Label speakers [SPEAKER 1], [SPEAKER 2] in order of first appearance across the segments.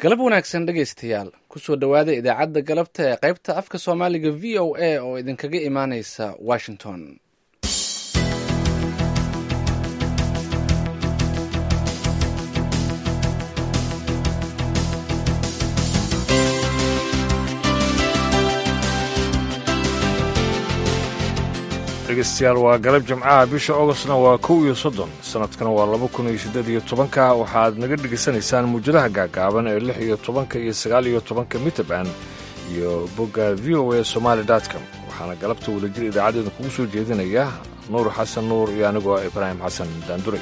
[SPEAKER 1] galab wanaagsan dhegaystayaal kusoo dhowaada idaacadda galabta ee qaybta afka soomaaliga v o a oo idinkaga imaaneysa washington
[SPEAKER 2] dhegeystayaal waa galab jimcaha bisha augostna waa kow iyo soddon sanadkana waa laba kun iyo siddeed iyo tobanka waxaad naga dhegaysanaysaan muujadaha gaagaaban ee lix iyo tobanka iyo sagaal iyo tobanka mitrband iyo bogga v o a somaali com waxaana galabta wadajir idaacadeeda kugu soo jeedinaya nuur xasan nuur iyo anigoo ibraahim xasan daanduray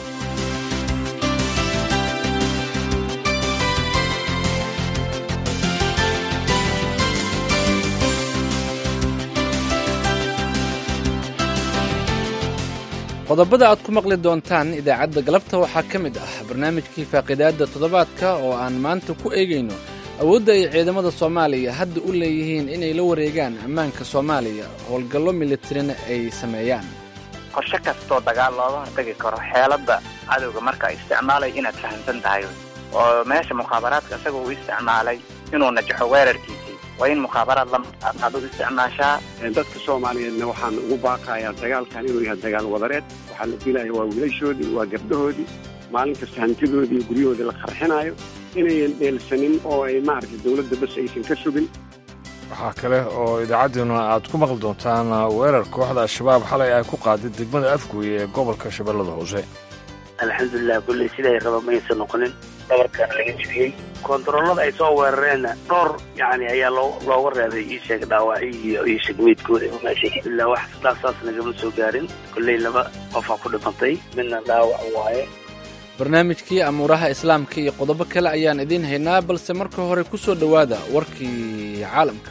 [SPEAKER 1] qodobada aad ku maqli doontaan idaacadda galabta waxaa ka mid ah barnaamijkii faaqidaadda toddobaadka oo aan maanta ku eegayno awoodda ay ciidamada soomaaliya hadda u leeyihiin inay la wareegaan ammaanka soomaaliya howlgallo militarina ay sameeyaan
[SPEAKER 3] qorshe kastoo dagaal looga hortagi karo xeeladda cadowga marka isticmaalayo inaad fahamsan tahay oo meesha mukhaabaraadka isaga uu isticmaalay inuu najaxo weerarkiisii waa in mukhaabaraad lamaad u isticmaashaa
[SPEAKER 4] dadka soomaaliyeedna waxaan ugu baaqayaa dagaalkan inuu yahay dagaal wadareed waxaa la dilaya waa wiilashoodii waa gabdhahoodii maalin kasta hantidoodii iyo guryahoodii la qarxinaayo inayan dheelsanin oo ay maaragtay dowladda bas aysan ka sugin
[SPEAKER 2] waxaa kale oo idaacaddeenuna aad ku maqli doontaan weerar kooxda al-shabaab xalay ay ku qaaday degmada afgooye ee gobolka shabeellada hoose
[SPEAKER 5] alxamdulilah kulley siday raba maysan noqonin dhabarkaana laga jibiyey kontaroolada ay soo weerareenna dhowr yani ayaa loo looga reebay ii sheeg dhaawacyo iyo io sheeg meydkooda meesha ilaa wax dhaasaas nagama soo gaarin kolley laba qofaa ku dhimantay midna dhaawac waaye
[SPEAKER 1] barnaamijkii amuuraha islaamka iyo qodobo kale ayaan idiin haynaa balse marka hore ku soo dhowaada warkii caalamka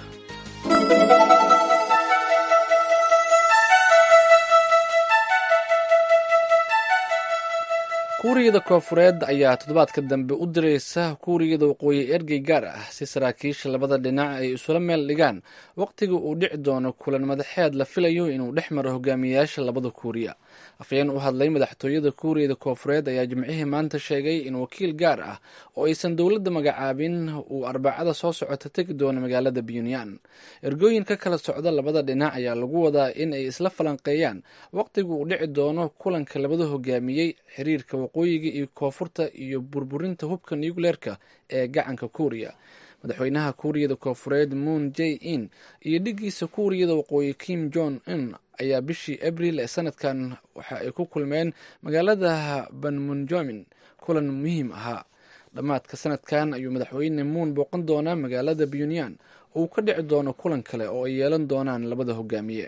[SPEAKER 1] kuuriyada koofureed ayaa toddobaadka dambe u diraysa kuuriyada waqooyi ergey gaar ah si saraakiisha labada dhinac ay isula meel dhigaan waqtiga uu dhici doono kulan madaxeed la filayo inuu dhex maro hogaamiyayaasha labada kuuriya afhayeen u hadlay madaxtooyada kuuriyada koofureed ayaa jimcihii maanta sheegay in wakiil gaar ah oo aysan dowladda magacaabin uu arbacada soo socota tegi doono magaalada puntland ergooyin ka kala socda labada dhinac ayaa lagu wadaa in ay isla falanqeeyaan waqtiga uu dhici doono kulanka labada hogaamiyey xiriirka waqooyiga iyo koonfurta iyo burburinta hubka nucleerka ee gacanka kuuriya madaxweynaha kuuriyada koofureed moon j in iyo dhigiisa kuuriyada waqooyi kim jong un ayaa bishii abril ee sanadkan waxa ay ku kulmeen magaalada banmunjomin kulan muhiim ahaa dhammaadka sanadkan ayuu madaxweyne muun booqan doonaa magaalada puntland oo uu ka dhici doono kulan kale oo ay yeelan doonaan labada hogaamiye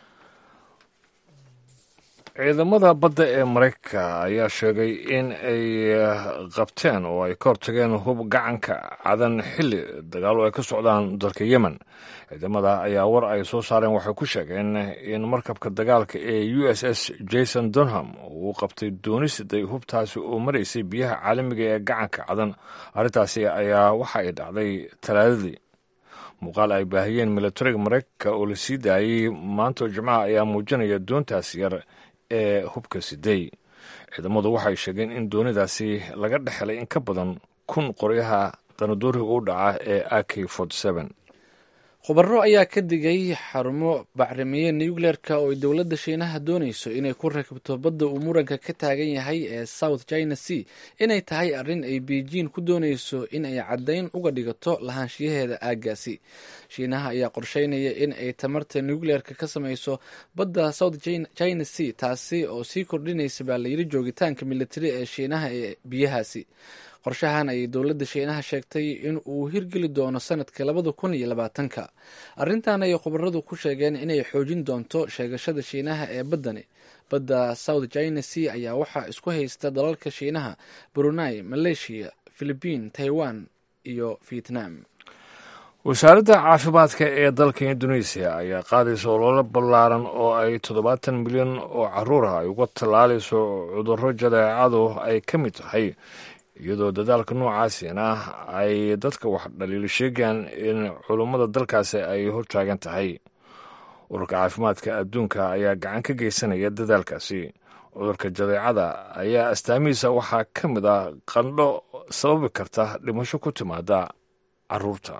[SPEAKER 2] ciidamada badda ee maraykanka ayaa sheegay in ay qabteen oo ay ka hortageen hub gacanka cadan xilli dagaalo ay ka socdaan dalka yemen ciidamada ayaa war ay soo saareen waxay ku sheegeen in markabka dagaalka ee u s s jason dunham uu qabtay doonisiday hubtaasi oo maraysay biyaha caalamiga ee gacanka cadan arrintaasi ayaa waxa ay dhacday talaadadii muuqaal ay baahiyeen militariga maraykanka oo la sii daayey maanta jimcaha ayaa muujinaya doontaas yar ee hubka siday ciidamadu waxay sheegeen in doonidaasi laga dhex helay in ka badan kun qoryaha danaduuriga u dhaca ee a k
[SPEAKER 1] khubaro ayaa ka digay xarumo bacrimiye nucleerka oo ay dowladda shiinaha doonayso inay ku rakibto badda uu muranka ka taagan yahay ee south china sea inay tahay arrin ay beijing ku doonayso in ay caddayn uga dhigato lahaanshiyaheeda aaggaasi shiinaha ayaa qorsheynaya in ay tamarta nucleerka ka samayso badda south china sea taasi oo sii kordhinaysa baa layidhi joogitaanka militari ee shiinaha ee biyahaasi qorshahan ayay dowladda shiinaha sheegtay in uu hirgeli doono sanadka labada kun iyo labaatanka arrintan ayay khubaradu ku sheegeen inay xoojin doonto sheegashada shiinaha ee baddani badda south china sea ayaa waxaa isku haysta dalalka shiinaha brunei malaysia philibiin taiwan iyo vietnam
[SPEAKER 2] wasaaradda caafimaadka ee dalka indoneesiya ayaa qaadaysa ololo ballaaran oo ay toddobaatan milyan oo caruur ah ay uga tallaalayso cudurro jadeecadu ay ka mid tahay iyadoo dadaalka noocaasina ay dadka wax dhaliilo sheegayaan in culummada dalkaasi ay hortaagan tahay ururka caafimaadka adduunka ayaa gacan ka geysanaya dadaalkaasi cudurka jadeecada ayaa astaamihiisa waxaa ka mid ah qandho sababi karta dhimasho ku timaada caruurta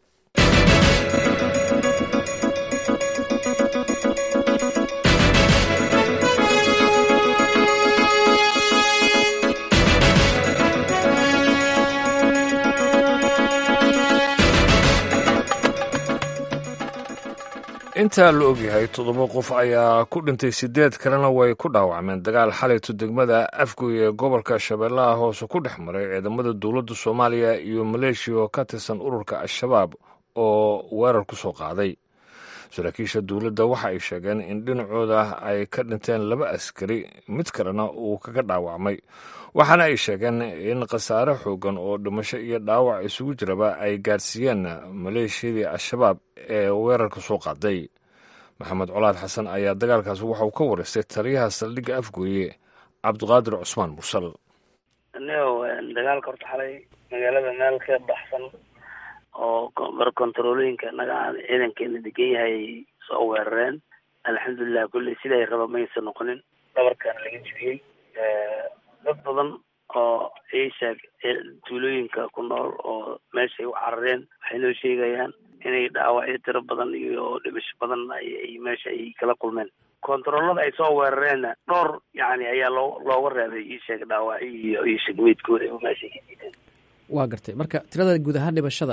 [SPEAKER 2] intaa la ogyahay toddoba qof ayaa ku dhintay siddeed kalena way ku dhaawacmeen dagaal xalayto degmada afgoy ee gobolka shabeellaha hoose ku dhex maray ciidamada dowladda soomaaliya iyo maleeshiya oo ka tirsan ururka al-shabaab oo weerar ku soo qaaday saraakiisha dowladda waxa ay sheegeen in dhinacooda ay ka dhinteen laba askari mid kalena uu kaga dhaawacmay waxaana ay sheegeen in khasaare xoogan oo dhimasho iyo dhaawac isugu jiraba ay gaadhsiiyeen maleeshiyadii al-shabaab ee weerarka soo qaaday maxamed colaad xasan ayaa dagaalkaas waxauu ka wareystay taliyaha saldhigga afgooye cabdiqaadir cusmaan mursal
[SPEAKER 5] nio dagaalka horta xalay magaalada meel ka baxsan oo mar kontarolooyinka naga ciidankeena degan yahay soo weerareen alxamdulilah kulley siday raba maysa noqonin dhabarkaana laga jibiyey dad badan oo isheeg tuulooyinka ku nool oo meeshay u carareen waxay noo sheegayaan inay dhaawacyo tiro badan iyo dhimasho badan ay meesha ay kala kulmeen kontaroolada ay soo weerareenna dhowr yani ayaa loo looga reebay isheeg dhaawacyo iyo iyo shegmeydkooda oo meeshay ka diideen
[SPEAKER 6] waa gartay marka tirada guud ahaan dhimashada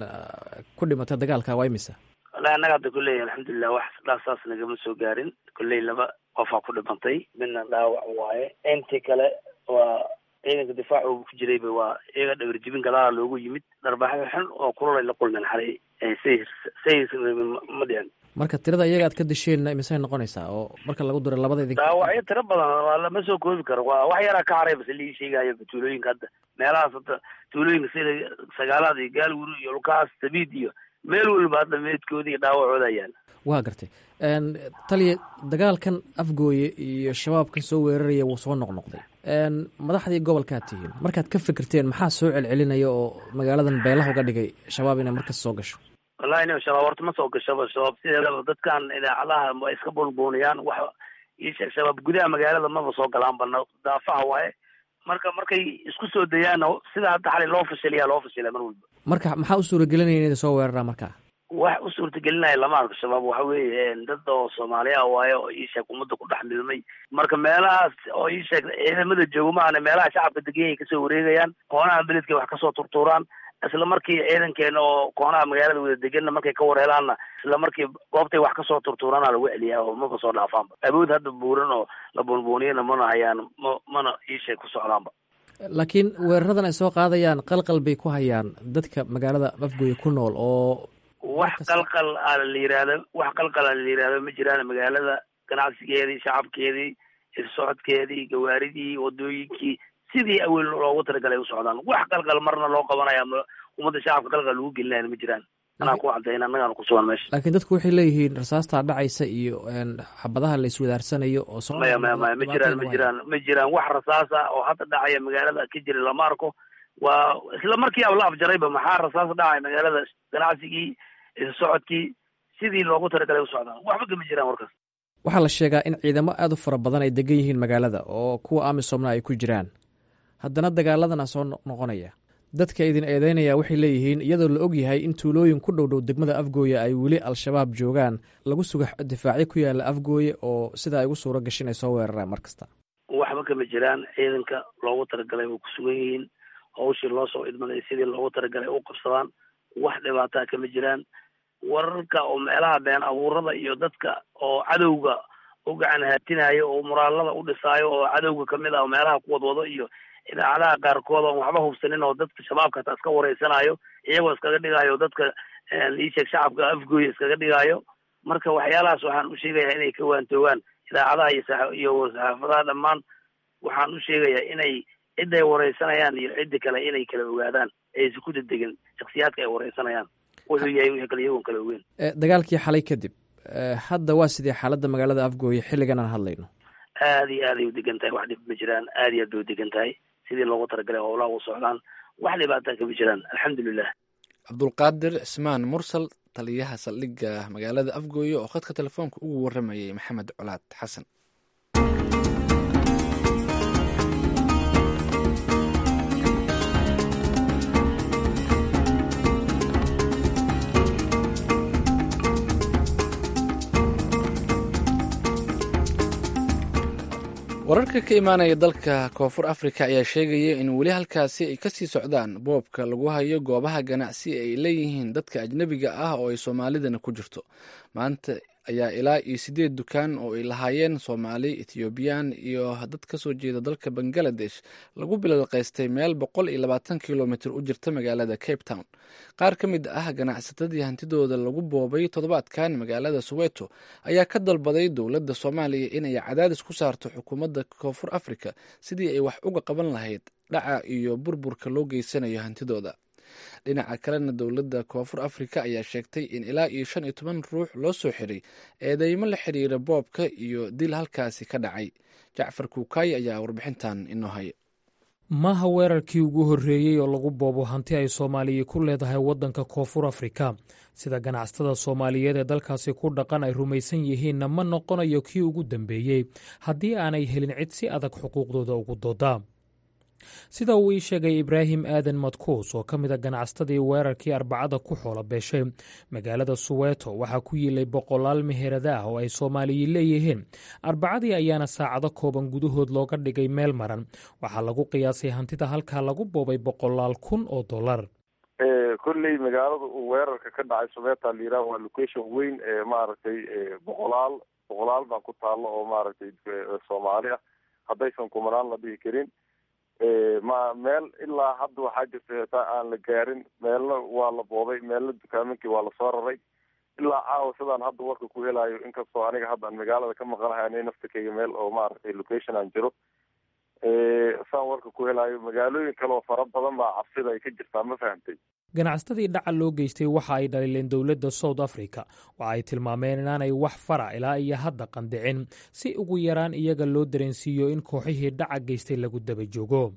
[SPEAKER 6] ku dhimata dagaalka waa imisa
[SPEAKER 5] wallahi annaga hadda kulley alxamdulilah wax dhaasaas nagama soo gaarin kulley laba qofaa ku dhimantay midna dhaawac waaye intii kale waa ciidanka difaac oo ku jirayba waa iyaga dhawir jibin gadaala loogu yimid dharbaaxyo xun oo kulolay la kulmeen xalay say say ma dhicin
[SPEAKER 6] marka tirada iyaga aad ka disheenna imisay noqonaysaa oo marka lagu diro labada idin
[SPEAKER 5] dhaawacyo tiro badan waa lama soo koobi karo waa wax yaraa ka haray base lii sheegayo tuulooyinka hadda meelahaas hadda tuulooyinka sida sagaalaad iyo gaalwuru iyo lukaas sabiid iyo meel walba hadda meedkooda iyo dhaawacooda yaala
[SPEAKER 6] waa gartay taliya dagaalkan afgooye iyo shabaabkan soo weeraraya wuu soo noqnoqday madaxdii gobolkaad tihiin markaad ka fikirteen maxaa soo celcelinaya oo magaaladan beelaha uga dhigay shabaab inay markas soo gasho
[SPEAKER 5] wallahi nin shabaab horta ma soo gashaba shabaab sideedaba dadkan idaacadaha way iska buunbuuniyaan wax isheeg shabaab gudaha magaalada maba soo galaan bana daafaha waaye marka markay isku soo dayaanna sida hadda xalay loo fashiliyaa loo fashilay mar walba
[SPEAKER 6] marka maxaa u suuragelinaya inay soo weeraraan markaa
[SPEAKER 5] wax u suurtagelinaya lama arko shabaab waxa weeye dad oo soomaaliya waaye oo iisheeg ummadda ku dhex milmay marka meelahaas oo iisheeg ciidamada joogo maahane meelaha shacabka deganyay kasoo wareegayaan koonaha beledkay wax kasoo turtuuraan isla markii ciidankeena oo koonaha magaalada wada deganna markay ka warhelaanna isla markii goobtay wax kasoo turtuuraana lagu celiyaa oo maba soo dhaafaanba awood hadda buuran oo la buunbuuniyana mana hayaan ma mana iisheeg ku socdaanba
[SPEAKER 6] laakiin weeraradan ay soo qaadayaan qalqal bay ku hayaan dadka magaalada afgooye ku nool oo
[SPEAKER 5] wax qalqal a la yihahdo wax qalqal a la yihahdo ma jiraan magaalada ganacsigeedii shacabkeedii irsocodkeedii gawaaridii wadooyinkii sidii awel loogu talagalay u socdaan wax qalqal marna loo qabanaya ummadda shacabka qalqal lagu gelinaya ma jiraan anaa ku caddayn annagaana ku sugan meesha
[SPEAKER 6] laakiin dadku waxay leeyihiin rasaastaa dhacaysa iyo xabadaha la iswadaarsanayo oo
[SPEAKER 5] maya maya maya ma jiraan ma jiraan ma jiraan wax rasaasa oo hadda dhacaya magaalada ka jira lama arko waa isla markii aba la afjarayba maxaa rasaas dhacay magaalada ganacsigii socodkii sidii loogu talagalay u socdaan waxba kama jiraan warkaas
[SPEAKER 6] waxaa la sheegaa in ciidamo aada u fara badan ay degan yihiin magaalada oo kuwa amisomna ay ku jiraan haddana dagaaladana soo noqonaya dadka idin eedeynaya waxay leeyihiin iyadoo la og yahay in tuulooyin ku dhowdhow degmada afgooye ay weli al-shabaab joogaan lagu suga difaacyo ku yaala afgooye oo sidaa ay ugu suuro gashin ay soo weeraraan mar kasta
[SPEAKER 5] waxba kama jiraan ciidanka loogu talagalay way ku sugan yihiin hawshii loo soo idmaday sidii loogu talagalay u qabsadaan wax dhibaataa kama jiraan wararka oo meelaha been abuurada iyo dadka oo cadowga u gacan haatinayo oo muraalada u dhisaayo oo cadowga kamid ah oo meelaha ku wadwado iyo idaacadaha qaarkood oon waxba hubsanin oo dadka shabaabka hataa iska wareysanayo iyagoo iskaga dhigayo dadka iisheeg shacabka afgooya iskaga dhigayo marka waxyaalahaas waxaan u sheegayaa inay ka waantoogaan idaacadaha iyo iyo saxaafadaha dhammaan waxaan u sheegayaa inay ciday wareysanayaan iyo ciddi kale inay kala ogaadaan aysan ku dedegin shaksiyaadka ay wareysanayaan wuxuu yahay wixii kale iyagoon kala ogeyn
[SPEAKER 6] dagaalkii xalay kadib hadda waa sidee xaaladda magaalada afgooye xilligan aan hadlayno
[SPEAKER 5] aada iyo aad ay u degan tahay wax dhib ma jiraan aada iyo aad bay u degan tahay sidii loogu talagalay howlaha u socdaan wax dhibaataa kama jiraan alxamdulilah
[SPEAKER 1] cabdulqaadir cismaan mursal taliyaha saldhigga magaalada afgooye oo khadka telefoonka ugu waramayay maxamed colaad xasan wararka ka imaanaya dalka koonfur afrika ayaa sheegaya in weli halkaasi ay kasii socdaan boobka lagu hayo goobaha ganacsi ay leeyihiin dadka ajnebiga ah oo ay soomaalidana ku jirto maanta ayaa ilaa iyo sideed dukaan oo ay lahaayeen soomaali ethoobiyan iyo dad kasoo jeeda dalka bangaladesh lagu bilalqaystay meel boqol iyo labaatan kilomitr u jirta magaalada cape town qaar ka mid ah ganacsatadii hantidooda lagu boobay toddobaadkan magaalada soweto ayaa ka dalbaday dowladda soomaaliya inay cadaadis ku saarto xukuumadda koonfur africa sidii ay wax uga qaban lahayd dhaca iyo burburka loo geysanayo hantidooda dhinaca kalena dowladda koonfur afrika ayaa sheegtay in ilaa iyo shan iyo toban ruux loo soo xiray eedeymo la xiriira boobka iyo dil halkaasi ka dhacay jacfar kuukaayi ayaa warbixintan inoo haya
[SPEAKER 7] maaha weerarkii ugu horreeyey oo lagu boobo hanti ay soomaaliya ku leedahay waddanka koonfur afrika sida ganacsatada soomaaliyeed ee dalkaasi ku dhaqan ay rumaysan yihiinna ma noqonayo kii ugu dambeeyey haddii aanay helin cid si adag xuquuqdooda ugu dooda sida uu ii sheegay ibraahim aadan madkuus oo ka mid a ganacsatadii weerarkii arbacada ku xoola beeshay magaalada suweeto waxaa ku yiilay boqolaal meherada ah oo ay soomaaliyi leeyihiin arbacadii ayaana saacado kooban gudahood looga dhigay meel maran waxaa lagu qiyaasay hantida halkaa lagu boobay boqolaal kun oo dollar
[SPEAKER 8] kolley magaalada uu weerarka ka dhacay sumeeta layiraah waa location weyn ee maaragtay boqolaal boqolaal baa ku taalo oo maaragtay soomaali ah haddaysan kumanaan la dhihi karin ma meel ilaa hadda waxaa jirta heetaa aan la gaarin meelna waa la boobay meelna dukaaminkii waa lasoo raray ilaa caawa sidaan hadda warka ku helayo inkastoo aniga hadda aan magaalada ka maqanahay ani naftikeyga meel oo maaragtay location aan jiro saan warka ku helayo magaalooyin kale oo fara badan baa cabsida ay ka jirtaa ma fahamtay
[SPEAKER 7] ganacsatadii dhaca loo geystay waxa ay dhaliileen dowladda south africa waxa ay tilmaameen inaanay wax fara ilaa iyo hadda qandicin si ugu yaraan iyaga loo dareensiiyo in kooxihii dhaca geystay lagu daba joogo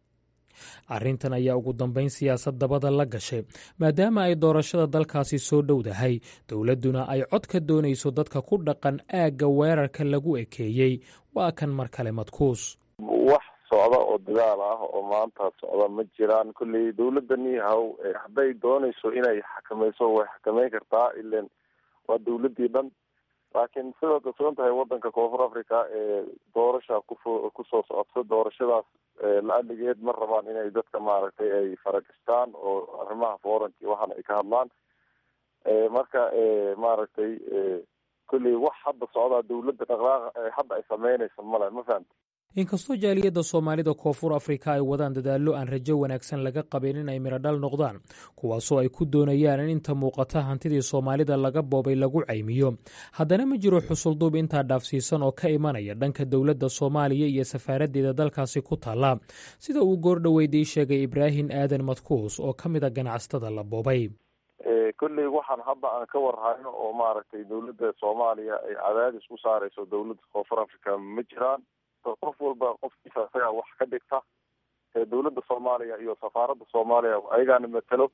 [SPEAKER 7] arrintan ayaa ugu dambayn siyaasad dabada la gashay maadaama ay doorashada dalkaasi soo dhowdahay dowladduna ay cod ka doonayso dadka ku dhaqan aagga weerarka lagu ekeeyey waa kan mar kale madkuus
[SPEAKER 8] wax socda oo dagaal ah oo maanta socda ma jiraan kolley dowladani haw hadday doonayso inay xakamayso way xakameyn kartaa ilan waa dowladii dhan laakiin sidaad ogsoon tahay wadanka koonfur africa ee doorasha kufo kusoo socodso doorashadaas la-aligeed ma rabaan inay dadka maaragtay ay faragastaan oo arrimaha foranki waxaana ay ka hadlaan marka maaragtay kolley wax hadda socdaa dowladda dhaqdhaaqa hadda ay sameynaysa male ma fahamti
[SPEAKER 7] inkastoo jaaliyadda soomaalida koonfur afrika ay wadaan dadaallo aan rajo wanaagsan laga qabin in ay miradhal noqdaan kuwaasoo ay ku doonayaan in inta muuqata hantidii soomaalida laga boobay lagu caymiyo haddana ma jiro xusulduub intaa dhaafsiisan oo ka imanaya dhanka dowladda soomaaliya iyo safaaraddeeda dalkaasi ku taalla sida uu goordhoweydii sheegay ibraahim aadan madkuus oo ka mid a ganacsatada la boobay
[SPEAKER 8] kolley waxaan hadda aan ka warhayno oo maaragtay dowladda soomaaliya ay cadaadis ku saarayso dowladda koonfur africa ma jiraan qof walba qofkiisa isagaa wax ka dhigta dowladda soomaaliya iyo safaaradda soomaaliya ayagaana matelo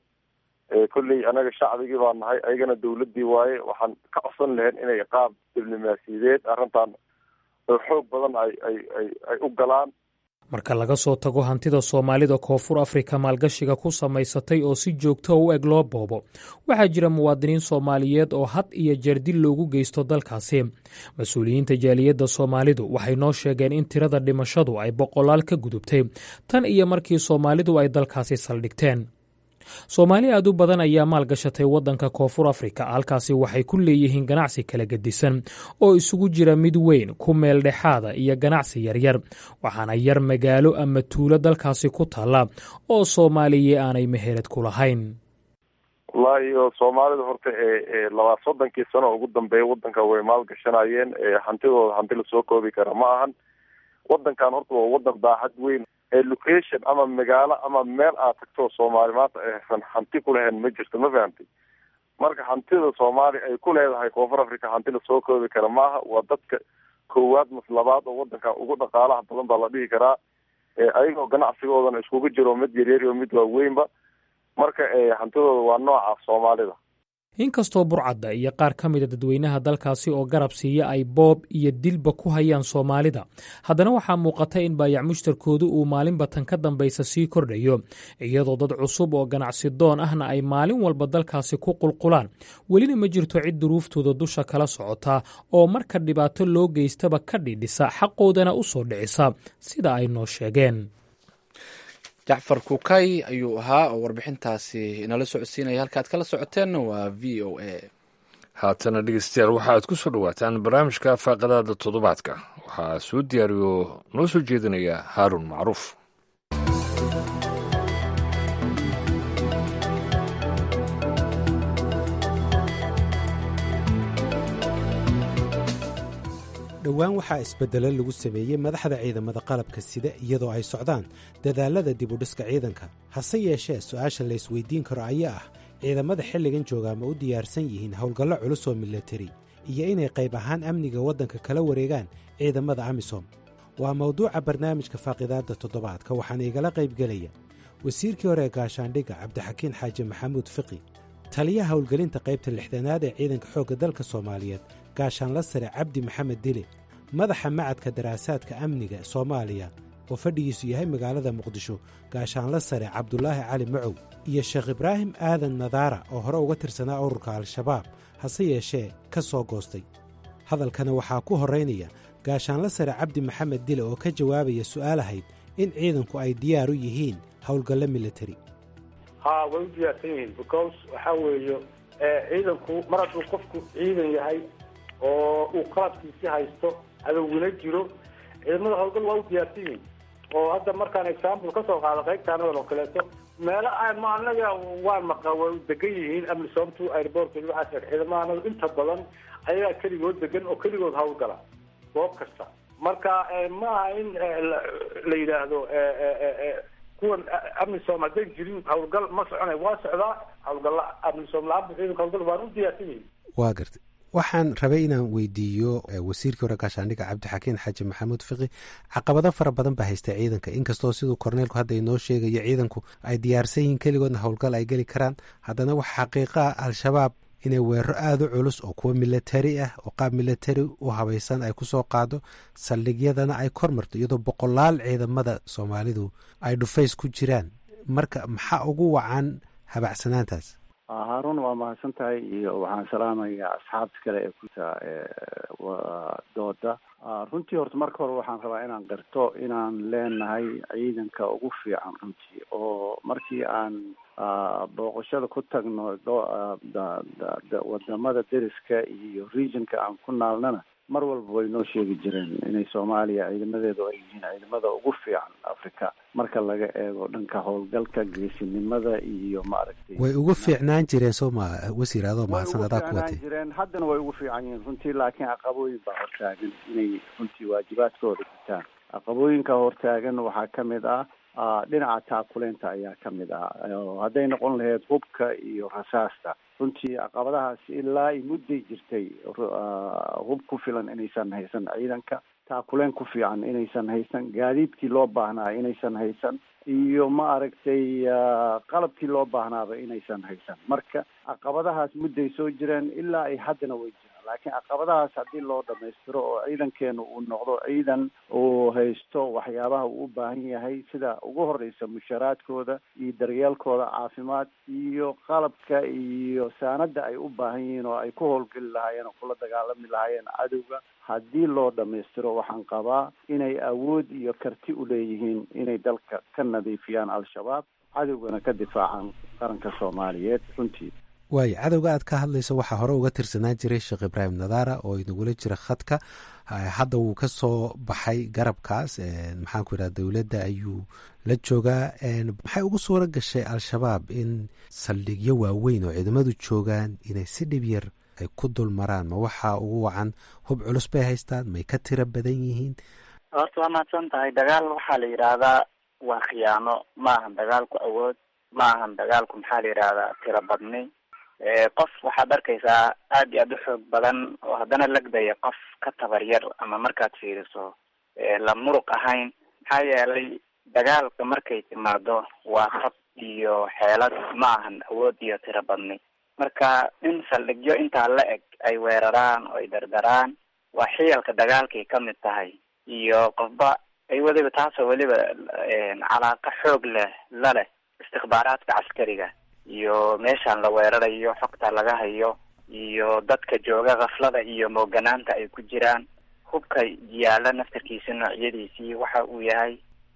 [SPEAKER 8] kolley anaga shacbigii baa nahay ayagana dowladii waaye waxaan ka codsan lahayn inay qaab diblomaasiyadeed arrintan oo xoog badan ay ay ay ay u galaan
[SPEAKER 7] marka laga soo tago hantida soomaalida koonfur afrika maalgashiga ku samaysatay oo si joogto u eg loo boobo waxaa jira muwaadiniin soomaaliyeed oo had iyo jeer dil loogu geysto dalkaasi mas-uuliyiinta jaaliyadda soomaalidu waxay noo sheegeen in tirada dhimashadu ay boqolaal ka gudubtay tan iyo markii soomaalidu ay dalkaasi saldhigteen soomaali aad u badan ayaa maalgashatay waddanka koonfur afrika halkaasi waxay ku leeyihiin ganacsi kala gedisan oo isugu jira mid weyn ku meel dhexaada iyo ganacsi yaryar waxaana yar magaalo ama tuulo dalkaasi ku taalla oo soomaaliya aanay meherad ku lahayn
[SPEAKER 8] wallaahi o soomaalida horta ee labaa soddonkii sano ugu dambeeya waddanka way maalgashanayeen hantidooda hanti lasoo koobi kara ma ahan waddankan horta waa waddan daacad weyn location ama magaalo ama meel aad tagto soomaali maanta aysan hanti ku lahayn ma jirto ma fahamtay marka hantida soomaaliya ay ku leedahay koonfur africa hanti lasoo koobi kara maaha waa dadka koowaad mas labaad oo waddanka ugu dhaqaalaha badan baa la dhihi karaa ayagoo ganacsigoodana iskugu jiro mid yaryar iyo mid waaweynba marka hantidooda waa nooca soomaalida
[SPEAKER 7] inkastoo burcadda iyo qaar ka mida dadweynaha dalkaasi oo garab siiya ay boob iyo dilba ku hayaan soomaalida haddana waxaa muuqata in baayac mushtarkoodu uu maalinba tan ka dambaysa sii kordhayo iyadoo dad cusub oo ganacsi doon ahna ay maalin walba dalkaasi ku qulqulaan welina ma jirto cid duruuftooda dusha kala socota oo marka dhibaato loo geystaba ka dhidhisa xaqoodana u soo dhicisa sida ay noo sheegeen
[SPEAKER 1] jacfar kukay ayuu ahaa oo warbixintaasi inala socodsiinaya halka aad kala socoteenna waa v o a
[SPEAKER 2] haatana dhegeystayaal waxa aad ku soo dhowaataan barnaamijka faaqadaada toddobaadka waxaa soo diyaariyo noo soo jeedinaya haaruun macruuf
[SPEAKER 9] dhowaan waxaa isbeddelo lagu sameeyey madaxda ciidamada qalabka sida iyadoo ay socdaan dadaallada dibudhiska ciidanka hase yeeshee su'aasha la isweydiin karo ayaa ah ciidamada xilligan joogaa ma u diyaarsan yihiin howlgallo culus oo milatari iyo inay qayb ahaan amniga waddanka kala wareegaan ciidamada amisom waa mawduuca barnaamijka faaqidaadda toddobaadka waxaana igala qaybgelaya wasiirkii hore ee gaashaandhigga cabdixakiin xaaji maxamuud fiqi taliyaha howlgelinta qaybta lixdanaad ee ciidanka xoogga dalka soomaaliyeed gaashaanla sare cabdi maxamed dile madaxa macadka daraasaadka amniga soomaaliya oo fadhigiisu yahay magaalada muqdisho gaashaanla sare cabdulaahi cali macow iyo sheekh ibraahim aadan nadaara oo hore uga tirsanaa ururka al-shabaab hase yeeshee ka soo goostay hadalkana waxaa ku horraynaya gaashaanla sare cabdi maxamed dile oo ka jawaabaya su'aalahayd in ciidanku ay diyaar u yihiin howlgallo militari
[SPEAKER 10] ha way u diyaarsan yihiin because waxaa weeye ciidanku mar hadduu qofku ciidan yahay oo uu qalabkiisi haysto adowguna jiro ciidamada howlgal waa u diyaarsan yihiin oo hadda markaan example kasoo qaado qaybtaanadan oo kaleeto meelo ma anaga waan maqa way degan yihiin amisoomtu airport waxaas ciidamada anaga inta badan ayagaa keligood degan oo keligood howlgala goob kasta marka ma aha in la yidhaahdo kuwan amisom hadday jirin howlgal ma soconay waa socdaa howlgalla amisom la-aanta ciidanka howlgal waan u diyaarsan yihiin
[SPEAKER 9] waa gartay waxaan rabay inaan weydiiyo wasiirkii hore gaashaandhigga cabdixakiin xaaji maxamuud fiqi caqabado fara badan baa haysta ciidanka inkastoo siduu korneelku hadda inoo sheegayo ciidanku ay diyaarsan yihiin keligoodna howlgal ay geli karaan haddana waxa xaqiiqa ah al-shabaab inay weeraro aada u culus oo kuwa milatari ah oo qaab milatari u habaysan ay ku soo qaado saldhigyadana ay kor marto iyadoo boqolaal ciidamada soomaalidu ay dhufays ku jiraan marka maxaa ugu wacan habacsanaantaas
[SPEAKER 11] haarun waa mahadsan tahay iyo waxaan salaamayaa asxaabta kale ee kuta dooda runtii horta marka hore waxaan rabaa inaan qirto inaan leenahay ciidanka ugu fiican runtii oo markii aan booqashada ku tagno wadamada deriska iyo regionka aan ku naalnana mar walba way noo sheegi jireen inay soomaaliya ciidamadeedu ay yihiin ciidamada ugu fiican africa marka laga eego dhanka howlgalka geesinimada iyo maaragtay
[SPEAKER 9] way ugu fiicnaan jireen soo ma wasiir adoo mahadsan adaa ku watay
[SPEAKER 11] jireen haddana way ugu fiican yihiin runtii laakiin caqabooyin baa hortaagan inay runtii waajibaadkooda gutaan caqabooyinka hortaagan waxaa ka mid ah dhinaca taakuleynta ayaa ka mid ah hadday noqon lahayd hubka iyo rasaasta runtii caqabadahaasi ilaa ay mudday jirtay hub ku filan inaysan haysan ciidanka taakuleen ku fiican inaysan haysan gaadiidkii loo baahnaa inaysan haysan iyo ma aragtay qalabkii loo baahnaaba inaysan haysan marka caqabadahaas mudday soo jireen ilaa ay haddana way jiraan laakiin caqabadahaas haddii loo dhamaystiro oo ciidankeenu uu noqdo ciidan uu haysto waxyaabaha uu u baahan yahay sida ugu horeysa musharaadkooda iyo daryeelkooda caafimaad iyo qalabka iyo saanada ay u baahan yihiin oo ay ku howlgeli lahaayeen oo kula dagaalami lahaayeen cadowga haddii loo dhamaystiro waxaan qabaa inay awood iyo karti u leeyihiin inay dalka ka nadiifiyaan al-shabaab cadowgana ka difaacaan qaranka soomaaliyeed runtii
[SPEAKER 9] waayo cadowga aad ka hadlayso waxaa hore uga tirsanaan jiray sheekh ibraahim nadaara oo inagula jira khadka hadda wuu ka soo baxay garabkaas maxaan ku yidhaha dowladda ayuu la joogaa maxay ugu suura gashay al-shabaab in saldhigyo waaweyn oo ciidamadu joogaan inay si dhib yar ay ku dul maraan ma waxaa ugu wacan hub culus bay haystaan may ka tiro badan yihiin
[SPEAKER 3] horta waa mahadsan tahay dagaal waxaa la yidhaahdaa waa khiyaano ma ahan dagaalku awood ma ahan dagaalku maxaa la yidhahdaa tiro badni qof waxaad arkaysaa aad iyo aad u xoog badan oo haddana lagdaya qof ka tabar yar ama markaad fiiriso la muruq ahayn maxaa yeelay dagaalka markay timaado waa hab iyo xeelad ma ahan awood iyo tiro badni marka in saldhigyo intaa la eg ay weeraraan oo ay dardaraan waa xiyalka dagaalkay ka mid tahay iyo qofba ay weliba taasoo weliba calaaqa xoog leh la leh istikbaaraadka caskariga iyo meeshaan la weerarayo xogta laga hayo iyo dadka jooga kaflada iyo mooganaanta ay ku jiraan hubka yaala naftarkiisa noocyadiisii waxa uu yahay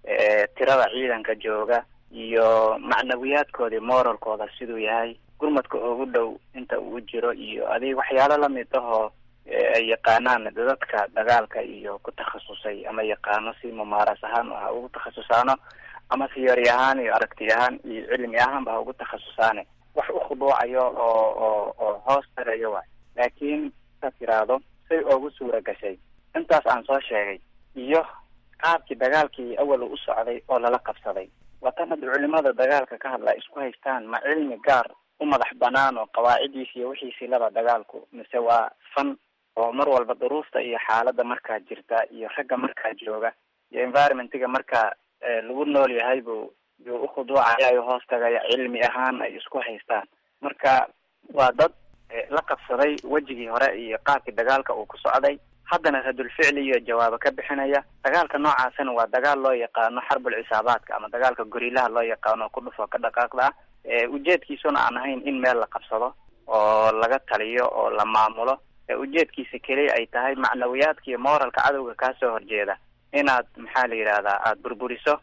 [SPEAKER 3] tirada ciidanka jooga iyo macnawiyaadkoodii moralkooda siduu yahay gurmadka ugu dhow inta uu jiro iyo adig waxyaalo lamid ahoo ay yaqaanaan dadka dagaalka iyo ku takhasusay ama yaqaano si mumaaras ahaan ha ugu takhasusaano ama theory ahaan iyo aragti ahaan iyo cilmi ahaanba ha ugu takhasusaane wax u khuduucayo oo oo oo hoos tarayo waay laakiin saad tiraahdo say oogu suura gashay intaas aan soo sheegay iyo qaabkii dagaalkii awal u socday oo lala qabsaday watan hadda culimada dagaalka ka hadla isku haystaan ma cilmi gaar u madax banaan oo qawaacidiisi iyo wixiisii laba dagaalku mise waa fan oo mar walba duruufta iyo xaalada markaa jirta iyo ragga markaa jooga iyo environmentiga markaa lagu nool yahay buu yuu ukhuduucayayo hoos tagaya cilmi ahaan ay isku haystaan marka waa dad la qabsaday wejigii hore iyo qaabkii dagaalka uu ku socday haddana radulficli iyo jawaabo ka bixinaya dagaalka noocaasina waa dagaal loo yaqaano xarbul cisaabaadka ama dagaalka gorilaha loo yaqaano ku dhufo ka dhaqaaqda ah ujeedkiisuna aan ahayn in meel la qabsado oo laga taliyo oo la maamulo ujeedkiisa keliya ay tahay macnawiyaadka iyo moralka cadowga kaasoo horjeeda inaad maxaa la yidhahdaa aada burburiso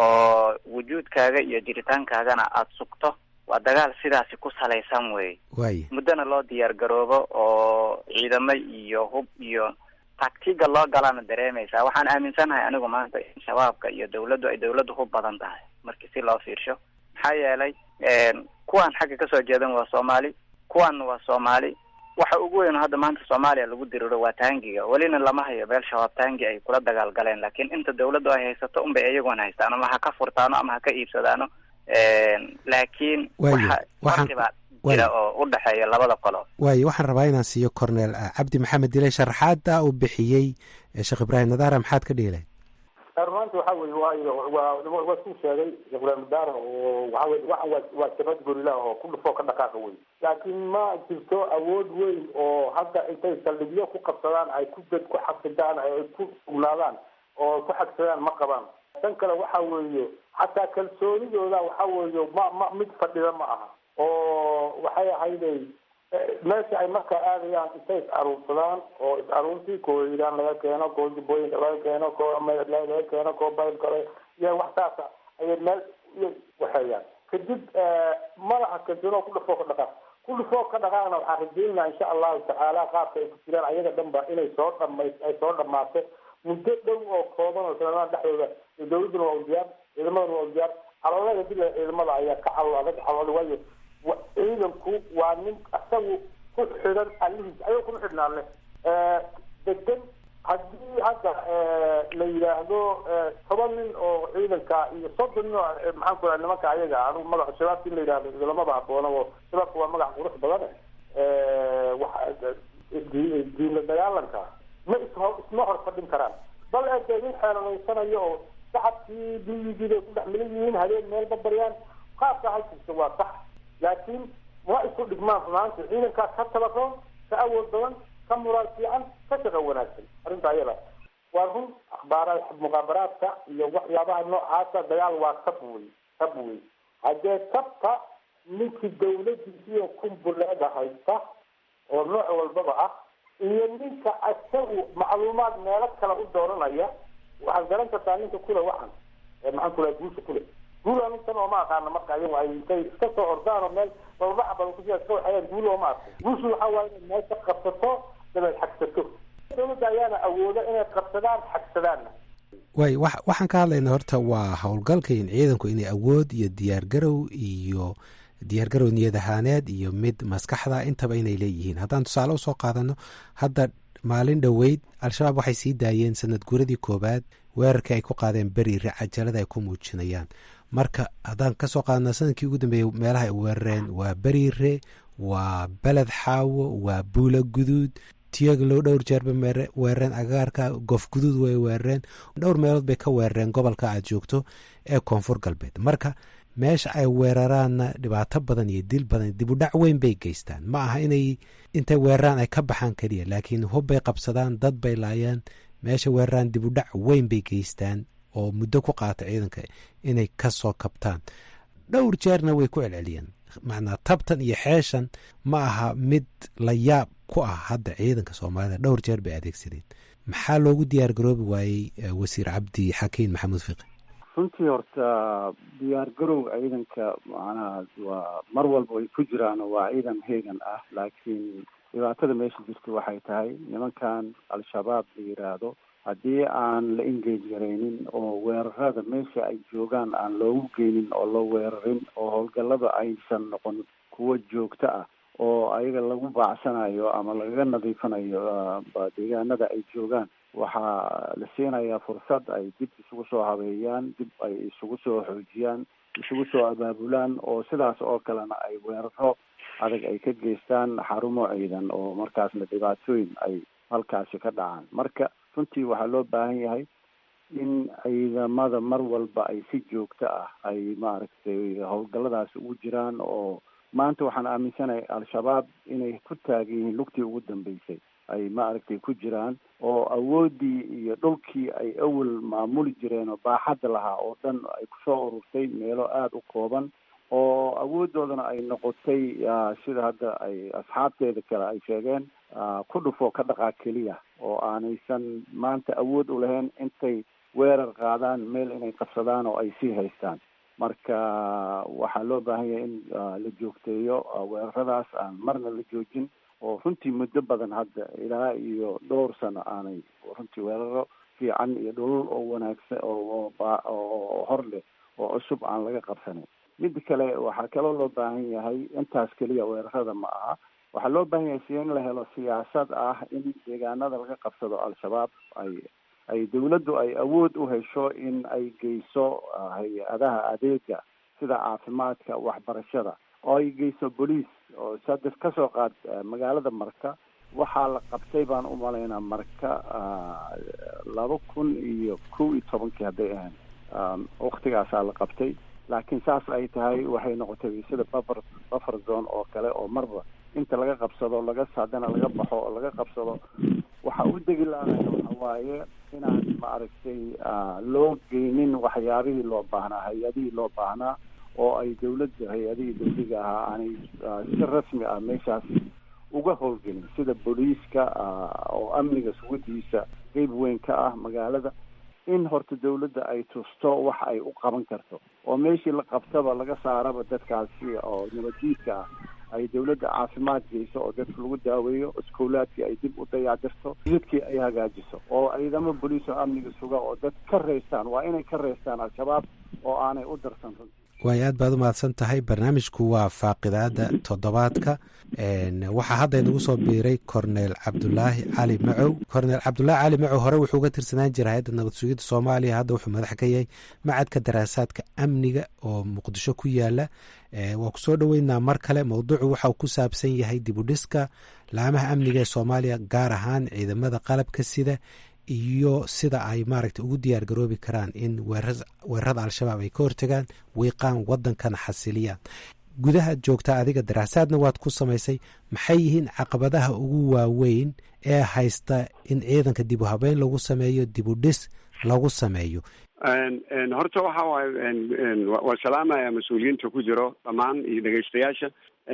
[SPEAKER 3] oo wujuudkaaga iyo jiritaankaagana aada sugto waa dagaal sidaasi ku salaysan wey
[SPEAKER 9] waaya
[SPEAKER 3] muddona loo diyaar garoobo oo ciidamo iyo hub iyo taktiga loo galana dareemaysaa waxaan aaminsanahay anigu maanta in shabaabka iyo dawladdu ay dawladdu hub badan tahay markii si loo fiirsho maxaa yeelay kuwaan xagga kasoo jeedan waa soomaali kuwaanna waa soomaali waxa ugu weyn oo hadda maanta soomaaliya lagu diriro waa taangiga welina lama hayo meel shabaab taangi ay kula dagaal galeen laakiin inta dawladdu ay haysato unbay iyaguna haystaan ama ha ka furtaano ama ha ka iibsadaano laakiin waxa farqibaa jira oo u dhexeeya labada qolo
[SPEAKER 9] waayo waxaan rabaa inaan siiyo cornel cabdi maxamed dile sharaxaada uu bixiyey sheekh ibraahim nadaara maxaad ka dhihi lahayd
[SPEAKER 10] runaanti waxa weye waayo waa waa suu sheegay sheekh ibraahim nadaara oo waxa weye waxa waa waa jabad gorila oo ku dhufoo ka dhaqaaqa wey laakiin ma jirto awood weyn oo hadda intay saldhigyo ku qabsadaan ay ku dad ku xasidaan ay ku sugnaadaan oo ku xagsadaan ma qabaan tan kale waxa weeye xataa kalsoonidooda waxa weeye ma ma mid fadhida ma aha oo waxay ahayday meesha ay markaa aadayaan intay is aruursadaan oo is aruurtii koo hiiraan laga keeno koo jubbooyinka laga keeno koo laga keeno koo baylka iyo wax saasa ayay meel waxeeyaan kadib madaxa kalsoonoo ku dhufoo ka dhaqaaq ku dhufoo ka dhaqaaqna waxaan rajeynaa insha allahu tacaala qaabka ay ku jiraan ayaga dhanba inay soo dhamays ay soo dhamaato muddo dhow oo kooban oo sanadada dhexdooda dawladduna waa u diyaar ciidamaduna waa u diyaar caloolada dila ciidamada ayaa ka calool adag calool waayo ciidanku waa nin isagu ku xidhan alihiis ayuu kuma xidhnaan leh degan haddii hadda la yidhaahdo toban nin oo ciidanka iyo soddon nin oo maxaan ku raha nimanka ayaga anigu magaca shabaabka in la yidhahdo lamaba haboono oo shabaabka waa magac qurux badan waxa diinla dagaalanka ma isho isma hor fadhin karaan bal ee nin xeelanaysanayo oo shacabkii duyigii bay ku dhex milan yihiin habeen meel babaryaan qaabka halkiisa waa sax laakiin ma isku dhigmaan runaanti ciidankaa ka tabaroon ka awood badan ka muraal fiican ka shaqo wanaagsan arrinta ayada waa run akhbaara muqaabaraadka iyo waxyaabaha noocaasa dagaal waa tab wey tab wey haddee tabka ninkii dawladiisiyo kumbuleeda haysta oo nooc walbaba ah iyo ninka isagu macluumaad meelo kale u dooranaya waxaad garan kartaa ninka kule waxan maxaan kula guusha kule guul anintan ooma aqaana marka ayagu ay intay iska soo ordaan oo meel bababaxa badan kusia iska waxayaan guul ooma arko guushu waxa waaye inay meesha qabsato dabeed xagsato dawladda ayaana awooda inay qabsadaan xagsadaanna
[SPEAKER 9] waay wa waxaan ka hadlaynaa horta waa howlgalka in ciidanku inay awood iyo diyaargarow iyo diyaargarow niyad ahaaneed iyo mid maskaxda intaba inay leeyihiin haddaan tusaale usoo qaadano hadda maalin dhoweyd al-shabaab waxay sii daayeen sanad guuradii koowaad weerarkii ay ku qaadeen beriire cajalada ay ku muujinayaan marka haddaan kasoo qaadana sanadkii ugu dambeeyey meelaha ay weerareen waa beriire waa beled xaawo waa buula guduud tiyaglow dhowr jeerba weerareen agagaarka goof guduud way weerareen dhowr meelood bay ka weerareen gobolka aad joogto ee koonfur galbeed marka meesha ay weeraraanna dhibaato badan iyo dil badan dibudhac weyn bay geystaan ma aha inay intay weeraraan ay ka baxaan keliya laakiin hubbay qabsadaan dad bay laayaan meesha weeraraan dibudhac weyn bay geystaan oo muddo ku qaata ciidanka inay ka soo kabtaan dhowr jeerna way ku celceliyeen macnaa tabtan iyo xeeshan ma aha mid la yaab ku ah hadda ciidanka soomaalida dhowr jeer bay adeegsadeen maxaa loogu diyaar garoobi waayey wasiir cabdi xakiin maxamuud fiqi
[SPEAKER 11] runtii horta diyaar garow ciidanka macnaha waa mar walba ay ku jiraan waa ciidan heegan ah laakiin dhibaatada meesha jirta waxay tahay nimankan al-shabaab la yiraahdo haddii aan la engage garaynin oo weerarada meesha ay joogaan aan loogu geynin oo la weerarin oo howlgallada aysan noqon kuwo joogto ah oo ayaga lagu baacsanayo ama lagaga nadiifanayo deegaanada ay joogaan waxaa la siinayaa fursad ay dib isugu soo habeeyaan dib ay isugu soo xoojiyaan isugu soo abaabulaan oo sidaas oo kalena ay weeraro adag ay ka geystaan xarumo ciidan oo markaasna dhibaatooyin ay halkaasi ka dhacaan marka runtii waxaa loo baahan yahay in ciidamada mar walba ay si joogto ah ay maaragtay howlgalladaasi ugu jiraan oo maanta waxaan aaminsanahay al-shabaab inay ku taagan yihiin lugtii ugu dambeysay ay maaragtay ku jiraan oo awooddii iyo dhulkii ay awal maamuli jireen oo baaxadda lahaa oo dhan ay kusoo ururtay meelo aada u kooban oo awooddoodana ay noqotay sida hadda ay asxaabteeda kale ay sheegeen ku dhufo ka dhaqaa keliya oo aanaysan maanta awood u lahayn intay weerar qaadaan meel inay qabsadaan oo ay sii haystaan marka waxaa loo baahan yahay in la joogteeyo weeraradaas aan marna la joojin oo runtii muddo badan hadda ilaa iyo dhowr sano aanay runtii weeraro fiican iyo dhulul oo wanaagsan oo oo hor leh oo cusub aan laga qabsanin midda kale waxaa kaloo loo baahan yahay intaas keliya weerarada ma aha waxaa loo baahan yahay si in la helo siyaasad ah in deegaanada laga qabsado al-shabaab ay ay dawladdu ay awood u hesho in ay geyso hay-adaha adeega sida caafimaadka waxbarashada oo ay geyso boliis oo sadef ka soo qaad magaalada marka waxaa la qabtay baan u malaynaa marka laba kun iyo kow iyo tobankii hadday ahayn waktigaasaa la qabtay laakiin saas ay tahay waxay noqotay sida buffer buffer zone oo kale oo marba inta laga qabsado laga haddana laga baxo oo laga qabsado waxa u degi laanaya waxa waaye inaan maaragtay loo geynin waxyaabihii loo baahnaa hay-adihii loo baahnaa oo ay dawladda hay-adihii dawliga ahaa aanay si rasmi ah meeshaas uga howlgelin sida booliiska oo amniga sugadiisa qeyb weyn ka ah magaalada in horta dawladda ay tusto wax ay u qaban karto oo meeshii la qabtaba laga saaraba dadkaasi oo nabadjiidka ah ay dawladda caafimaad geyso oo dadka lagu daaweeyo iskoolaadkii ay dib u dayacdirto jidkii ay hagaajiso oo ciidamo boliis oo amniga suga oo dad ka reystaan waa inay ka reystaan al-shabaab oo aanay u darsan runti
[SPEAKER 9] waay aad baad u mahadsan tahay barnaamijku waa faaqidaada toddobaadka waxaa hadda inagu soo biiray cornel cabdulaahi cali macow cornel cabdulaahi cali macow hore wuxuu uga tirsanaan jiray hay-adda nabad sugidda soomaaliya hadda wuxuu madax ka yahay macadka daraasaadka amniga oo muqdisho ku yaala waa ku soo dhoweynaa mar kale mowduucu waxauu ku saabsan yahay dibudhiska laamaha amniga ee soomaaliya gaar ahaan ciidamada qalabka sida iyo sida ay maaragta ugu diyaar garoobi karaan in weerarada al-shabaab ay ka hortagaan wiiqaan wadankana xasiliyaan gudahaad joogtaa adiga daraasaadna waad ku samaysay maxay yihiin caqabadaha ugu waaweyn ee haysta in ciidanka dib u habeyn lagu sameeyo dib u dhis lagu sameeyo
[SPEAKER 4] horta waxa waaye waa salaamaya mas-uuliyiinta ku jiro dhammaan iyo dhegeystayaasha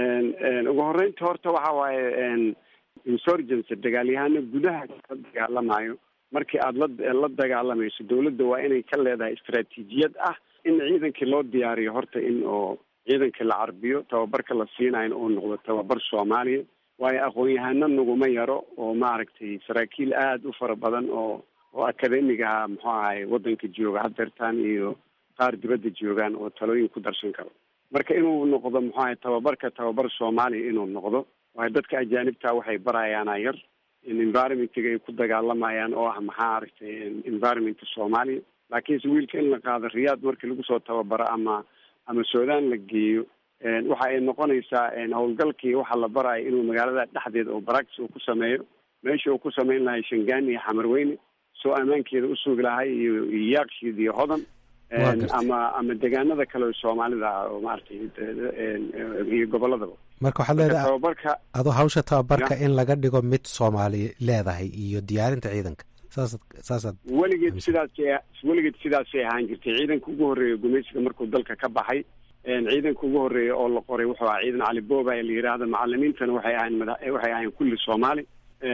[SPEAKER 4] ugu horeynta horta waxa waaye insurgency dagaalyahano gudaha ka dagaalamayo markii aada la la dagaalamayso dawladda waa inay ka leedahay istaraatiijiyad ah in ciidankii loo diyaariyo horta in oo ciidankii la carbiyo tababarka la siinayo uu noqdo tababar soomaaliya waayo aqoon-yahano naguma yaro oo maaragtay saraakiil aada u fara badan oo oo akademigaha muxuu ahay waddanka jooga hadeertaan iyo qaar dibadda joogaan oo talooyin ku darsan karo marka inuu noqdo muxuu ahay tababarka tababar soomaaliya inuu noqdo waayo dadka ajaanibta waxay barayaana yar in environmentiga ay ku dagaalamayaan oo ah maxaa aragtay environmentka soomaaliya laakiinse wiilka in la qaado riyaad markii lagu soo tababaro ama ama suudaan la geeyo waxa ay noqonaysaa howlgalkii waxa la barayo inuu magaalada dhexdeeda oo baractis uu ku sameeyo meesha uu ku samayn lahay shangaani iyo xamarweyne soo ammaankeeda usugi lahay iyo iyo yaakshiid iyo hodan ama ama deegaanada kale oo soomaalida ah oo maaragtay iyo goboladaba
[SPEAKER 9] marka waxaad leedahay
[SPEAKER 4] tababarka
[SPEAKER 9] adoo hawsha tababarka in laga dhigo mid soomaali leedahay iyo diyaarinta ciidanka saasad saasaad
[SPEAKER 4] weligeed sidaas weligeed sidaasay ahaan jirtay ciidanka ugu horreeya gumaysiga markuu dalka ka baxay ciidanka ugu horreeya oo la qoray wuxuu ahaa ciidan cali booba la yidhaahdo macalimiintana waxay ahayn mada waxay ahayn kulli soomaali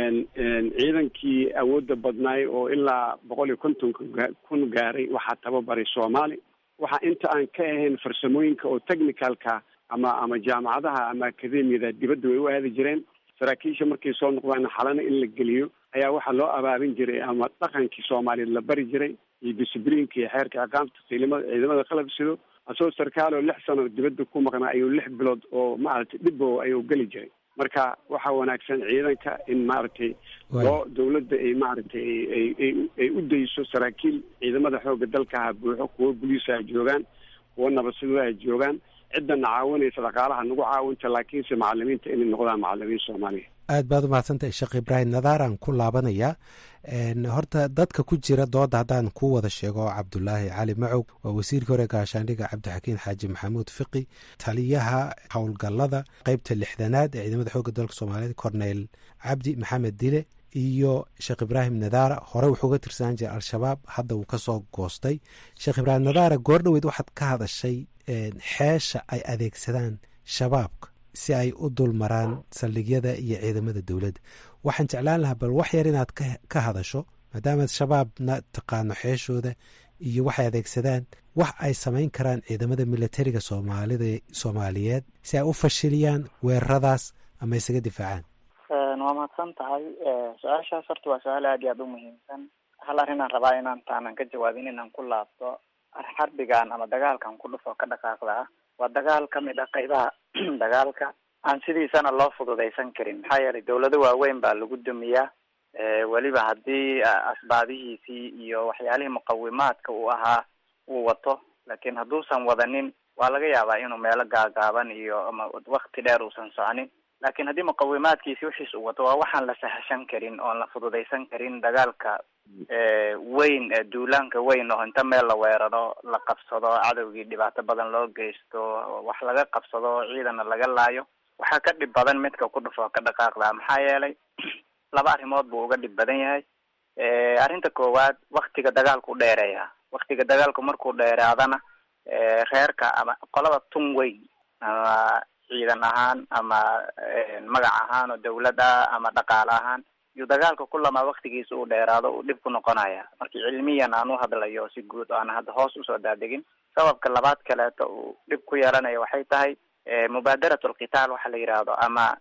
[SPEAKER 4] ciidankii awoodda badnaay oo ilaa boqol iyo kontonka kun gaaray waxaa tababaray soomaali waxaa inta aan ka ahayn farsamooyinka oo technicalka ama ama jaamacadaha ama akademiyada dibadda way u aadi jireen saraakiisha markay soo noqdaan xalana in la geliyo ayaa waxaa loo abaabin jiray ama dhaqankii soomaaliyeed la bari jiray iyo discibliinka iyo xeerka aqaamta ciidamada ciidamada qalab sido asagoo sarkaal oo lix sano dibadda ku maqnaa ayuu lix bilood oo maaragtay dhibbo ayuu geli jiray marka waxaa wanaagsan ciidanka in maaragtay loo dawladda ay maaragtay ay ay ay u dayso saraakiil ciidamada xoogga dalka ha buuxo kuwo buliisa ha joogaan kuwo nabadsidada ha joogaan ciddana caawinaysa dhaqaalaha nagu caawinta laakiinse macalimiinta inay noqdaan macalimiin soomaaliya
[SPEAKER 9] aad baad umahadsantahay sheekh ibraahim nadaaraan ku laabanayaa horta dadka ku jira dooda haddaan ku wada sheego cabdulaahi cali macow waa wasiirkii hore gaashaandhiga cabdixakiin xaaji maxamuud fiqi taliyaha howlgallada qeybta lixdanaad ee ciidamada xoogga dalka soomaaliyeed corneyl cabdi maxamed dile iyo sheekh ibraahim nadaara hore wuxuu ga tirsanaan jiray al-shabaab hadda wuu kasoo goostay sheekh ibraahim nadaara goordhoweyd waxaad ka hadashay xeesha ay adeegsadaan shabaabka si ay u dulmaraan saldhigyada iyo ciidamada dowladda waxaan jeclaan lahaa bal wax yar inaad ka hadasho maadaamaad shabaabna taqaano xeeshooda iyo waxay adeegsadaan wax ay samayn karaan ciidamada militariga soomaalida soomaaliyeed si ay u fashiliyaan weeraradaas ama isaga difaacaan
[SPEAKER 3] waa mahadsan tahay su-aashaas horta waa su-aal aad iyo aada u muhiimsan hal arrinaan rabaa inaan taanan ka jawaabin inaan ku laabto xarbigan ama dagaalkan ku dhufo ka dhaqaaqda ah waa dagaal ka mid ah qaybaha dagaalka aan sidiisana loo fududaysan karin maxaa yeelay dawlado waaweyn baa lagu dumiyaa weliba haddii asbaabihiisii iyo waxyaalihii muqawimaadka uu ahaa uu wato laakiin hadduusan wadanin waa laga yaabaa inuu meelo gaagaaban iyo ama wakti dheer uusan soconin laakiin haddii muqawimaadkiisi wixiis uu wato waa waxaan la sahashan karin oon la fududaysan karin dagaalka weyn duulaanka weyn oo inta meel la weeraro la qabsado cadowgii dhibaato badan loo geysto wax laga qabsado ciidana laga laayo waxaa ka dhib badan midka ku dhufo ka dhaqaaqda maxaa yeelay laba arrimood buu uga dhib badan yahay arrinta koowaad waktiga dagaalku dheereeya waktiga dagaalku markuu dheeraadana reerka ama qolada tun weyn ama ciidan ahaan ama magac ahaan oo dawlad ah ama dhaqaale ahaan yuu dagaalka kulamaa waktigiisa uu dheeraado uu dhib ku noqonaya markii cilmiyan aan u hadlayo si guud oo aan hadda hoos usoo daadegin sababka labaad kaleeto uu dhib ku yeelanayo waxay tahay mubaadarat alqitaal waxa la yidhaahdo ama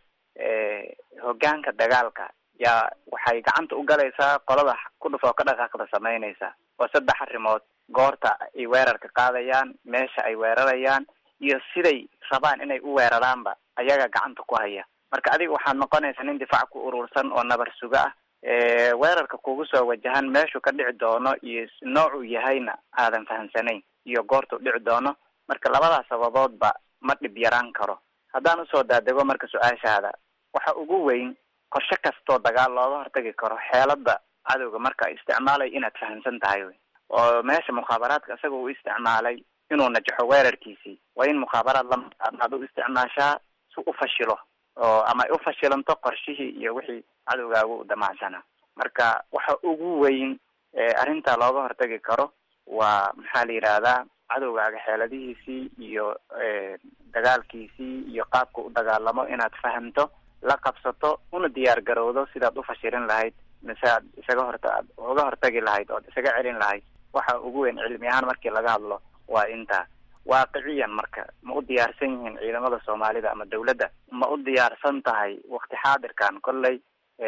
[SPEAKER 3] hogaanka dagaalka yaa waxay gacanta u galaysaa qolada ku dhufoo ka dhaqaaqda samaynaysa waa saddex arrimood goorta ay weerarka qaadayaan meesha ay weerarayaan iyo siday rabaan inay u weeraraanba ayaga gacanta ku haya marka adiga waxaad noqonaysa nin difaac ku urursan oo nabar suga ah weerarka kugu soo wajahan meeshuu ka dhici doono iyo noocuu yahayna aadan fahamsanayn iyo goortuu dhici doono marka labadaas sababoodba ma dhib yaraan karo haddaan usoo daadego marka su-aashaada waxa ugu weyn qorshe kastoo dagaal looga hortagi karo xeelada cadowga marka ay isticmaalay inaad fahamsan tahay wy oo meesha mukhaabaraadka isaga uu isticmaalay inuu najaxo weerarkiisii waa in mukhaabaraad lamaad u isticmaashaa si u fashilo oo ama ay u fashilanto qorshihii iyo wixii cadowgaagu u damacsanaa marka waxa ugu weyn arrinta looga hortagi karo waa maxaa la yidhaahdaa cadowgaaga xeeladihiisii iyo dagaalkiisii iyo qaabka u dagaalamo inaad fahamto la qabsato una diyaar garowdo sidaad u fashilin lahayd mise aad isaga horta aad uga hortagi lahayd ood isaga celin lahayd waxa ugu weyn cilmi ahaan markii laga hadlo waa intaa waaqiciyan marka ma u diyaarsan yihiin ciidamada soomaalida ama dawladda ma u diyaarsan tahay wakti xaadirkan kolley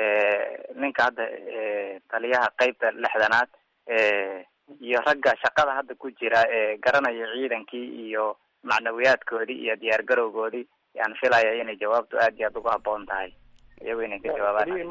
[SPEAKER 3] ninka hadda taliyaha qeybta lixdanaad iyo ragga shaqada hadda ku jira ee garanaya ciidankii iyo macnawiyaadkoodii iyo diyaar garowgoodii yaan filaya inay jawaabtu aad iyo aad uga haboon tahay iyago inay ka jawaabaan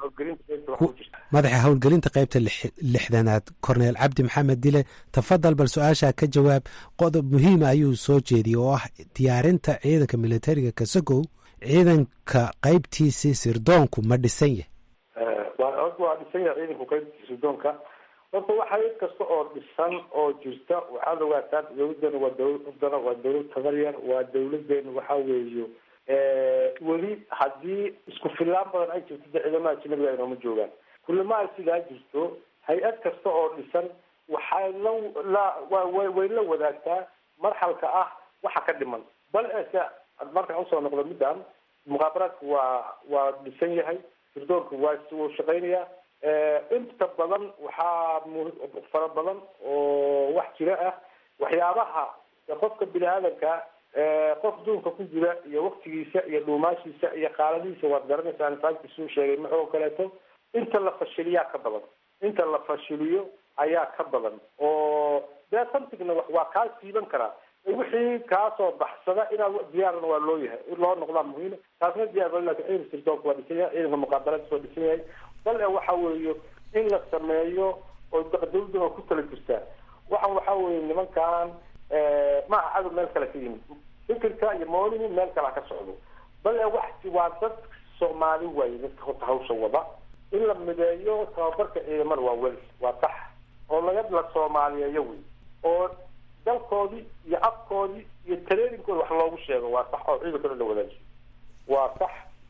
[SPEAKER 9] madaxa howlgelinta qeybta lixdanaad corneel cabdi maxamed dile tafadal bal su-aashaa ka jawaab qodob muhiima ayuu soo jeediyey oo ah diyaarinta ciidanka militariga kasagow ciidanka qeybtiisii sirdoonku ma dhisan yahay
[SPEAKER 10] waa dhisan yahay ciidanku qeybtiisa sirdoonka horta waxa cid kasta oo dhisan oo jirta waxaad ogaataa dawladdeena waa dawlad curdana waa dawlad tabaryar waa dawladeena waxa weeyo weli haddii isku fillaan badan ay jirto de ciidamada ajnabiga inooma joogaan kullama ay sidaa jirto hay-ad kasta oo dhisan waxay la la wa way la wadaagtaa marxalka ah waxa ka dhiman bal ese markaan usoo noqdo middan muqaabaraadku waa waa dhisan yahay sirdoonku waa wuu shaqeynayaa inta badan waxaa mu fara badan oo wax jira ah waxyaabaha qofka bini aadanka qof duunka ku jira iyo waktigiisa iyo dhuumaashiisa iyo qaaladihiisa waad garanaysaa nifaankiisuu sheegay maxoo kaleeto inta la fashiliyaa ka badan inta la fashiliyo ayaa ka badan oo dee samtigna wax waa kaa siiban karaa wixii kaasoo baxsada inaad diyaarna waa loo yahay loo noqdaa muhiim taasna diyaar ba lakin ciidanka sirdoonka waa dhisan yahay ciidanka muqaabaladiisa waa dhisan yahay bal e waxa weeyo in la sameeyo oo dawladda waa ku tala jirtaa waxan waxa weeye nimankan ma aha cadow meel kale ka yimid fikirka iyo mooligu meel kale ha ka socdo bal e wax waa dad soomaali waaye dadka horta hawsha wada in la mideeyo tababarka ciidamada waa wel waa sax oo laga la soomaaliyeeyo wey oo dalkoodii iyo afkoodii iyo tareerinkooda wax loogu sheego waa sax oo ciidankooda la wadaajiyo waa sax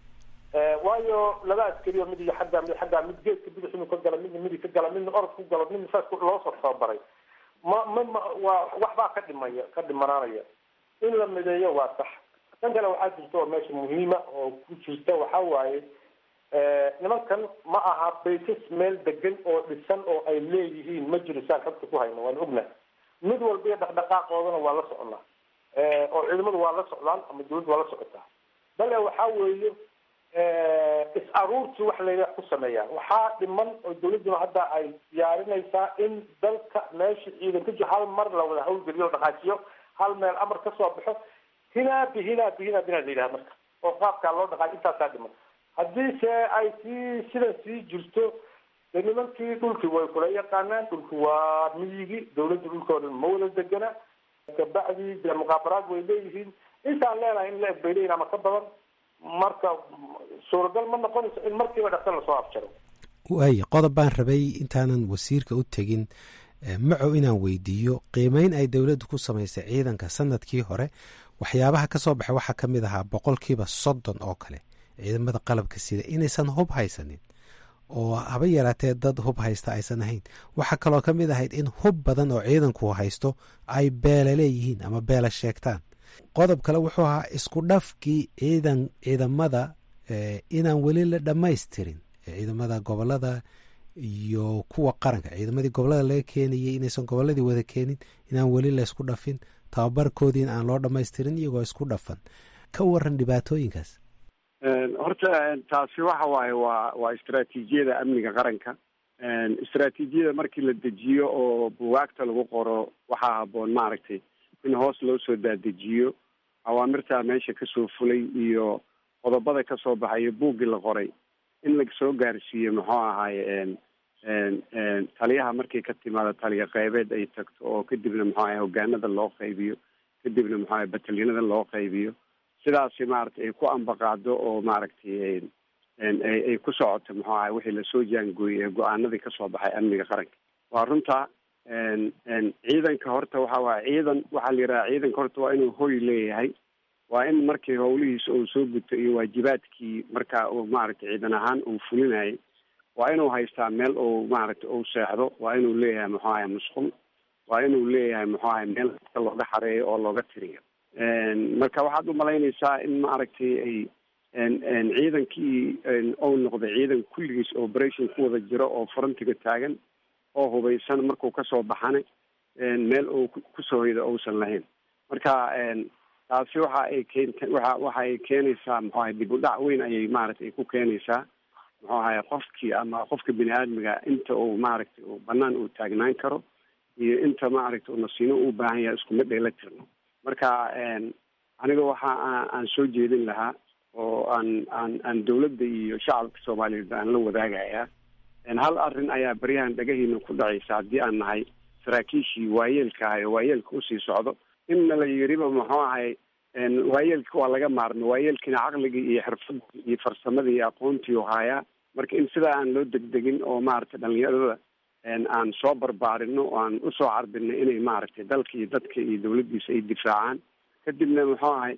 [SPEAKER 10] waayo laba askariyo mid iyo xaggaa mid xaggaa mid geedka bidix inuu ka gala midna midi ka gala midna orod ku galo midna saas loo soo tababaray ma ma ma waa waxbaa ka dhimaya ka dhimanaanaya in la mideeyo waa sax tan kale waxaa jirta oo meesha muhiima oo ku jirta waxa waaye nimankan ma aha baysas meel degan oo dhisan oo ay leeyihiin ma jiro saan xogta ku hayno waan ognahay mid walba iyo dhaqdhaqaaqoodana waa la soconaa oo ciidamadu waa la socdaan ama dawladda waa la socotaa bale waxa weeye is aruurti wax layla ku sameeyaan waxaa dhiman oo dawladduna hadda ay diyaarinaysaa in dalka meesha ciidan ka jiro hal mar la wada hawlgeliyo dhaqaajiyo hal meel amar ka soo baxo hinaa bi hinaa bi hinaa bina la yidhaha marka oo qaabkaa loo dhaqaajiyo intaasaa dhiman haddii se ay sii sidan sii jirto de nimankii dhulkii way kula yaqaanaan dhulki waa miyigi dawladda dhulkooda ma wada degana kabacdii dee muqaabaraad way leeyihiin intaan leenahay in la eg bay leeyihin ama ka badan marka suuragal ma noqonayso in markiiba dhaqsan lasoo afjaro
[SPEAKER 9] waaya qodob baan rabay intaanan wasiirka u tegin macow inaan weydiiyo qiimeyn ay dowladdu ku samaysay ciidanka sanadkii hore waxyaabaha ka soo baxay waxaa ka mid ahaa boqolkiiba soddon oo kale ciidamada qalabka sida inaysan hub haysanin oo haba yaraatee dad hub haysta aysan ahayn waxaa kaloo ka mid ahayd in hub badan oo ciidanku haysto ay beela leeyihiin ama beela sheegtaan qodob kale wuxuu ahaa isku dhafkii ciidan ciidamada inaan weli la dhammaystirin ciidamada gobolada iyo kuwa qaranka ciidamadii gobolada laga keenayay inaysan goboladii wada keenin inaan weli laysku dhafin tababarkoodiin aan loo dhammaystirin iyagoo isku dhafan ka waran dhibaatooyinkaas
[SPEAKER 4] horta taasi waxa waaye waa waa istraatiijiyada amniga qaranka istraatiijiyada markii la dejiyo oo buwaagta lagu qoro waxaa haboon maaragtay in hoos loo soo daadejiyo awaamirtaa meesha kasoo fulay iyo qodobada kasoo baxayo buuggii la qoray in lasoo gaarsiiyo muxuu ahaaye taliyaha markay ka timaado taliya qeybeed ay tagto oo kadibna muxuu ahay hogaanada loo qaybiyo kadibna muxuu ahay batalyanada loo qaybiyo sidaasi maaragtay ay ku ambaqaado oo maaragtay ay ku socoto muxuu ahay wixii lasoo jaangooyey ee go-aanadii kasoo baxay amniga qaranka waa runta ciidanka horta waxa waaya ciidan waxaa la yidhaha ciidanka horta waa inuu hoy leeyahay waa in markii howlihiisa uu soo guto iyo waajibaadkii markaa uu maaragtay ciidan ahaan uu fulinayay waa inuu haystaa meel uu maaragtay uu seexdo waa inuu leeyahay muxuu ahay musqul waa inuu leeyahay muxuu ahay meel kasta looga xareeyo oo looga tiriyo marka waxaad umalaynaysaa in maaragtay ay ciidankii ou noqday ciidan kulligiis operation ku wada jiro oo frontiga taagan oo hubaysan markuu kasoo baxana meel uu kusoo hoydo uusan lahayn marka taasi waxa ay keenta waxa waxa ay keenaysaa muxuu ahay dib u dhac weyn ayay maaragtay ku keenaysaa muxuu ahay qofkii ama qofka bini aadmiga inta uu maaragtay uu banaan uu taagnaan karo iyo inta maaragtay uu nasiino u baahan yahay iskuma dheela tirno marka aniga waxa aan soo jeedin lahaa oo aan aan aan dawladda iyo shacabka soomaaliyeed aan la wadaagayaa hal arrin ayaa baryahan dhagahiina ku dhacaysa haddii aan nahay saraakiishii waayeelka ahay oo waayeelka usii socdo inna la yiriba muxuu ahay waayeelka waa laga maarmo waayeelkiina caqligii iyo xirfadii iyo farsamadii iyo aqoontii u haayaa marka in sidaa aan loo degdegin oo maaragtay dhalinyarada aan soo barbaarino oo aan usoo carbino inay maaragtay dalka iyo dadka iyo dawladdiisa ay difaacaan kadibna muxuu ahay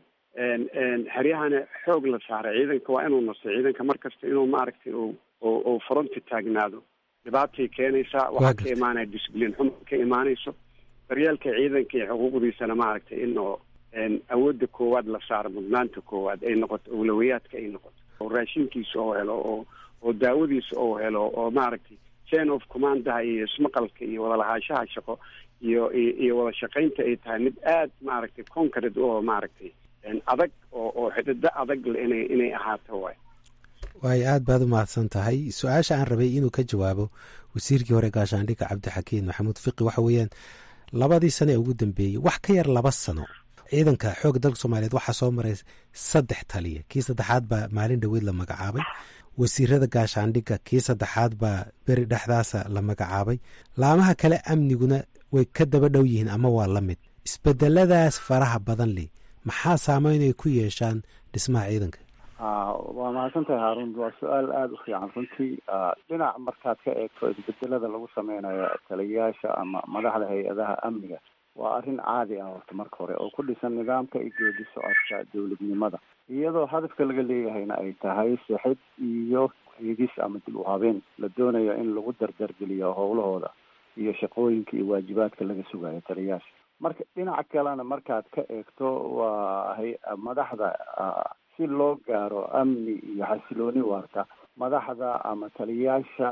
[SPEAKER 4] xeryahana xoog la saaray ciidanka waa inuu nasto ciidanka mar kasta inuu maaragtay u fronti taagnaado dhibaatay keenaysaa waxaa ka imaanaya discibliin xuma ka imaanayso daryeelka ciidanka iyo xuquuqdiisana maaragtay in oo awoodda koowaad la saaro mudnaanta koowaad ay noqoto awlawayaadka ay noqoto oo raashinkiisa oo helo oo oo daawadiisa oo helo oo maaragtay chain of commandaha iyo ismaqalka iyo wadalahaanshaha shaqo iyo iyo wada shaqaynta ay tahay mid aad maaragtay concrete oo maaragtay adag oo oo xidido adag le inay inay ahaato waay
[SPEAKER 9] waayo aad baad u mahadsan tahay su-aasha aan rabay inuu ka jawaabo wasiirkii hore gaashaandhigga cabdixakiin maxamuud fiqi waxa weeyaan labadii sano ee ugu dambeeyey wax ka yar laba sano ciidanka xoogga dalka soomaaliyeed waxaa soo maray saddex taliya kii saddexaad baa maalin dhoweed la magacaabay wasiirada gaashaandhigga kii saddexaad baa beri dhexdaasa la magacaabay laamaha kale amniguna way ka daba dhow yihiin ama waa la mid isbedeladaas faraha badan leh maxaa saameyn ay ku yeeshaan dhismaha ciidanka
[SPEAKER 11] waa mahadsantahay haarun waa su-aal aada u fiican runtii dhinac markaad ka eegto isbedelada lagu sameynayo taliyayaasha ama madaxda hay-adaha amniga waa arrin caadi ah horta marka hore oo ku dhisan nidaamka iyo geedi socodka dowladnimada iyadoo hadafka laga leeyahayna ay tahay sixid iyo eegis ama dib u habeen la doonayo in lagu dardargeliyo howlahooda iyo shaqooyinka iyo waajibaadka laga sugayo taliyayaasha marka dhinaca kalena markaad ka eegto waa hay madaxda si loo gaaro amni iyo xasilooni waarta madaxda ama taliyayaasha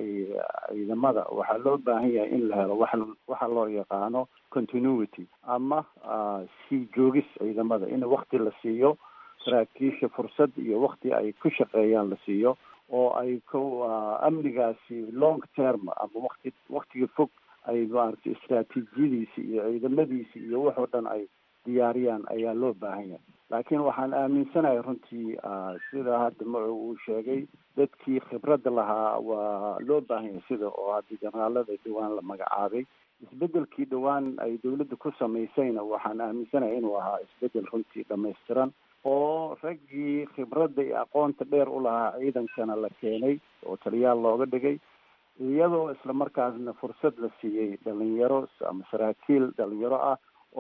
[SPEAKER 11] ciidamada waxaa loo baahan yahay in la helo wa waxa loo yaqaano continuity ama sii joogis ciidamada in wakti la siiyo saraakiisha fursad iyo wakti ay ku shaqeeyaan la siiyo oo ay ku amnigaasi long term ama wakti waktiga fog ay maaragtay istraatiijiyadiisi iyo ciidamadiisi iyo waxoo dhan ay diyaariyaan ayaa loo baahan yahay laakiin waxaan aaminsanahay runtii sida hadda macu uu sheegay dadkii khibradda lahaa waa loo baahan yahay sida oo hadda generaalada dhowaan la magacaabay isbedelkii dhowaan ay dawladda ku samaysayna waxaan aaminsanahay inuu ahaa isbedel runtii dhamaystiran oo raggii khibradda iyo aqoonta dheer u lahaa ciidankana la keenay oo taliyaal looga dhigay iyadoo isla markaasna fursad la siiyey dhalinyaro ama saraakiil dhalinyaro ah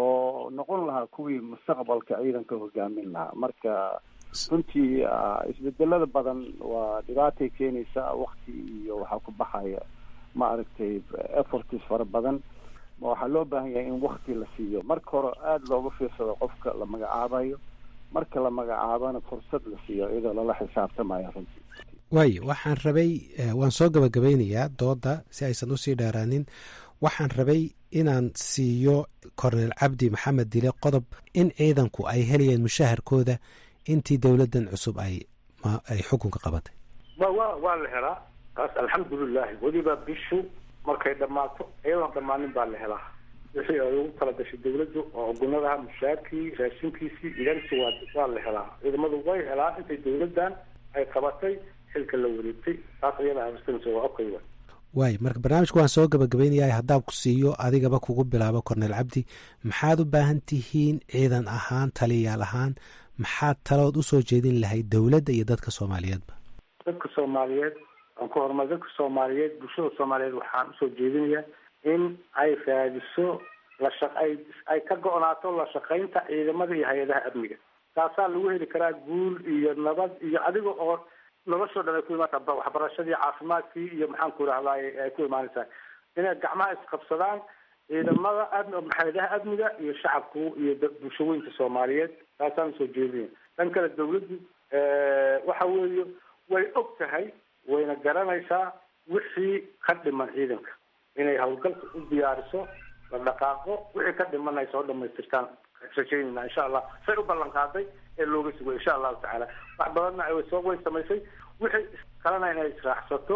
[SPEAKER 11] oo noqon lahaa kuwii mustaqbalka ciidanka hogaamin lahaa marka runtii isbedelada badan waa dhibaatay keenaysa wakti iyo waxaa ku baxaya ma aragtay efforts fara badan waxaa loo baahan yahay in wakti la siiyo marka hore aada looga fiirsado qofka la magacaabayo marka la magacaabana fursad la siiyo iyadoo lala xisaabtamayo runtii
[SPEAKER 9] waayo waxaan rabay waan soo gabagabeynayaa dooda si aysan usii dheeraanin waxaan rabay inaan siiyo korneel cabdi maxamed dile qodob in ciidanku ay helayeen mushaharkooda intii dowladdan cusub ay ay xukunka qabatay
[SPEAKER 10] wa wa waa la helaa taas alxamdulilahi weliba bishu markay dhammaato iyadoon dhammaanin baa la helaa wixii ay ugu tala gashay dawladdu oo gunadaha mushaarkii raashinkiisii idansi waa waa la helaa ciidamadu way helaa intay dawladdan ay qabatay xilka la wareegtay taas iyada aaminsanaysa waa okay wa
[SPEAKER 9] waayo marka barnaamijka waan soo gabagabaynayaa haddaan ku siiyo adigaba kugu bilaabo korneel cabdi maxaad u baahan tihiin ciidan ahaan taliyayaal ahaan maxaad talood usoo jeedin lahayd dowladda iyo dadka soomaaliyeedba
[SPEAKER 10] dadka soomaaliyeed aan ku horumar dadka soomaaliyeed bulshada soomaaliyeed waxaan usoo jeedinayaa in ay raadiso lasha ay ay ka go-naato la shaqaynta ciidamada iyo hay-adaha amniga taasaa lagu heli karaa guul iyo nabad iyo adiga oo noloshoo dhan ay ku imaata waxbarashadii caafimaadkii iyo maxaan ku rahdaay ay ku imaanaysaa inay gacmaha isqabsadaan ciidamada am hay-adaha amniga iyo shacabku iyo bulshooyinka soomaaliyeed taasaan usoo jeedinaya dhan kale dawladdu waxa weeye way og tahay wayna garanaysaa wixii ka dhiman ciidanka inay hawlgalka u diyaariso la dhaqaaqo wixii ka dhiman ay soo dhamaystirtaan rajaynayna insha allah say u ballan qaaday ee looga sugo insha allahu tacaala wax badanna ay soo way samaysay wixii kalena inay israacsato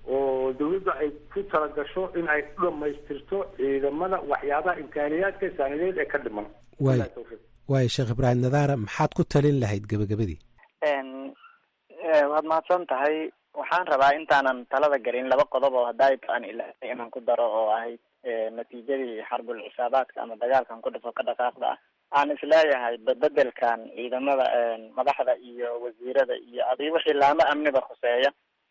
[SPEAKER 10] oo dawladdu ay ku talagasho in ay u dhamaystirto ciidamada waxyaabaha imkaaniyaadka saanideed ee ka dhiman
[SPEAKER 9] waay waayo sheekh ibraahim nadaara maxaad ku talin lahayd gebagabadii
[SPEAKER 3] waad mahadsan tahay waxaan rabaa intaanan talada gelin laba qodob oo hadday aan ilaahay inaan ku daro oo ahayd natiijadii xarbul cisaabaadka ama dagaalkan ku dhifo ka dhaqaaqda ah aan isleeyahay bedelkan ciidamada madaxda iyo wasiirada iyo adi wixii laamo amniba khuseeya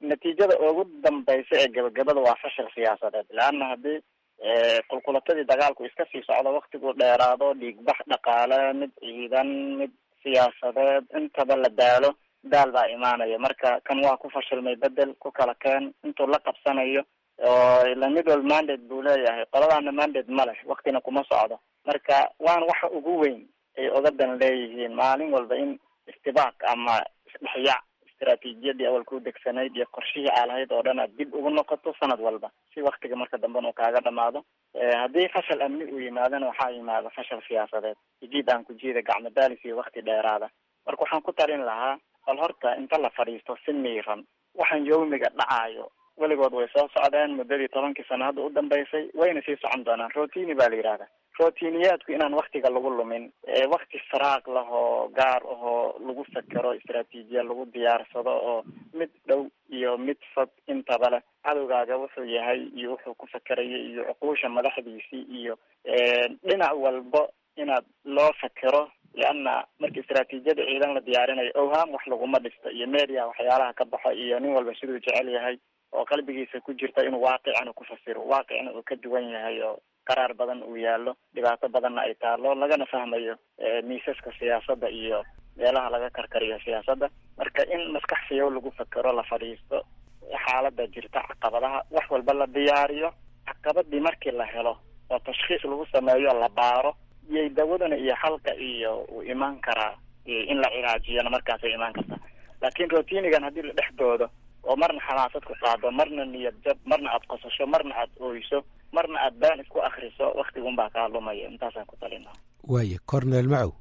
[SPEAKER 3] natiijada ugu dambaysa ee gabagabada waa fashil siyaasadeed leanna haddii qulqulatadii dagaalku iska sii socdo waktigu dheeraado dhiigbax dhaqaale mid ciidan mid siyaasadeed intaba la daalo daal baa imaanaya marka kan waa ku fashilmay bedel ku kala keen intuu la qabsanayo oo ila mid walba mandate buu leeyahay qoladaana mandate ma leh waktina kuma socdo marka waana waxa ugu weyn ay ogadan leeyihiin maalin walba in istibaaq ama isdhexyaac istaraatiijiyadii awal ku degsanayd iyo qorshihii aa lahayd oo dhan aad dib ugu noqoto sanad walba si waktiga marka dambena uu kaaga dhamaado haddii fashal amni uu yimaadana waxaa yimaada fashal siyaasadeed jiid aan ku jiida gacmo daalis iyo wakti dheeraada marka waxaan ku talin lahaa bal horta inta la fadhiisto si miiran waxaan yawmiga dhacaayo weligood way soo socdeen muddadii tobankii sano hadda u dambeysay wayna sii socon doonaan rotini baa la yidhahda rotiniyaadku inaan waktiga lagu lumin wakti faraaq lah oo gaar ahoo lagu fekero istraatiijiya lagu diyaarsado oo mid dhow iyo mid fog intaba leh cadowgaaga wuxuu yahay iyo wuxuu ku fekeraya iyo cuquusha madaxdiisii iyo dhinac walba inaad loo fekero leanna marka istraatiijiyada ciidan la diyaarinayo owhaam wax laguma dhisto iyo media waxyaalaha ka baxo iyo nin walba siduu jecel yahay oo qalbigiisa ku jirta inuu waaqicana ku fasiro waaqicna uu ka duwan yahay oo qaraar badan uu yaalo dhibaato badanna ay taalo lagana fahmayo miisaska siyaasadda iyo meelaha laga karkariyo siyaasadda marka in maskax fiyow lagu fekero la fadhiisto xaalada jirta caqabadaha wax walba la diyaariyo caqabadii markii la helo oo tashkhiis lagu sameeyo la baaro iyay dawadana iyo xalka iyo uu imaan karaa in la cilaajiyana markaasay imaan kartaa laakiin rotinigan haddii la dhex doodo oo marna xamaasad ku qaado marna niyad jab marna aad qosasho marna aad ooyso marna aad baan isku akriso waktigun baa kaa lumaya intaasaan ku talina
[SPEAKER 9] waaya cornel macow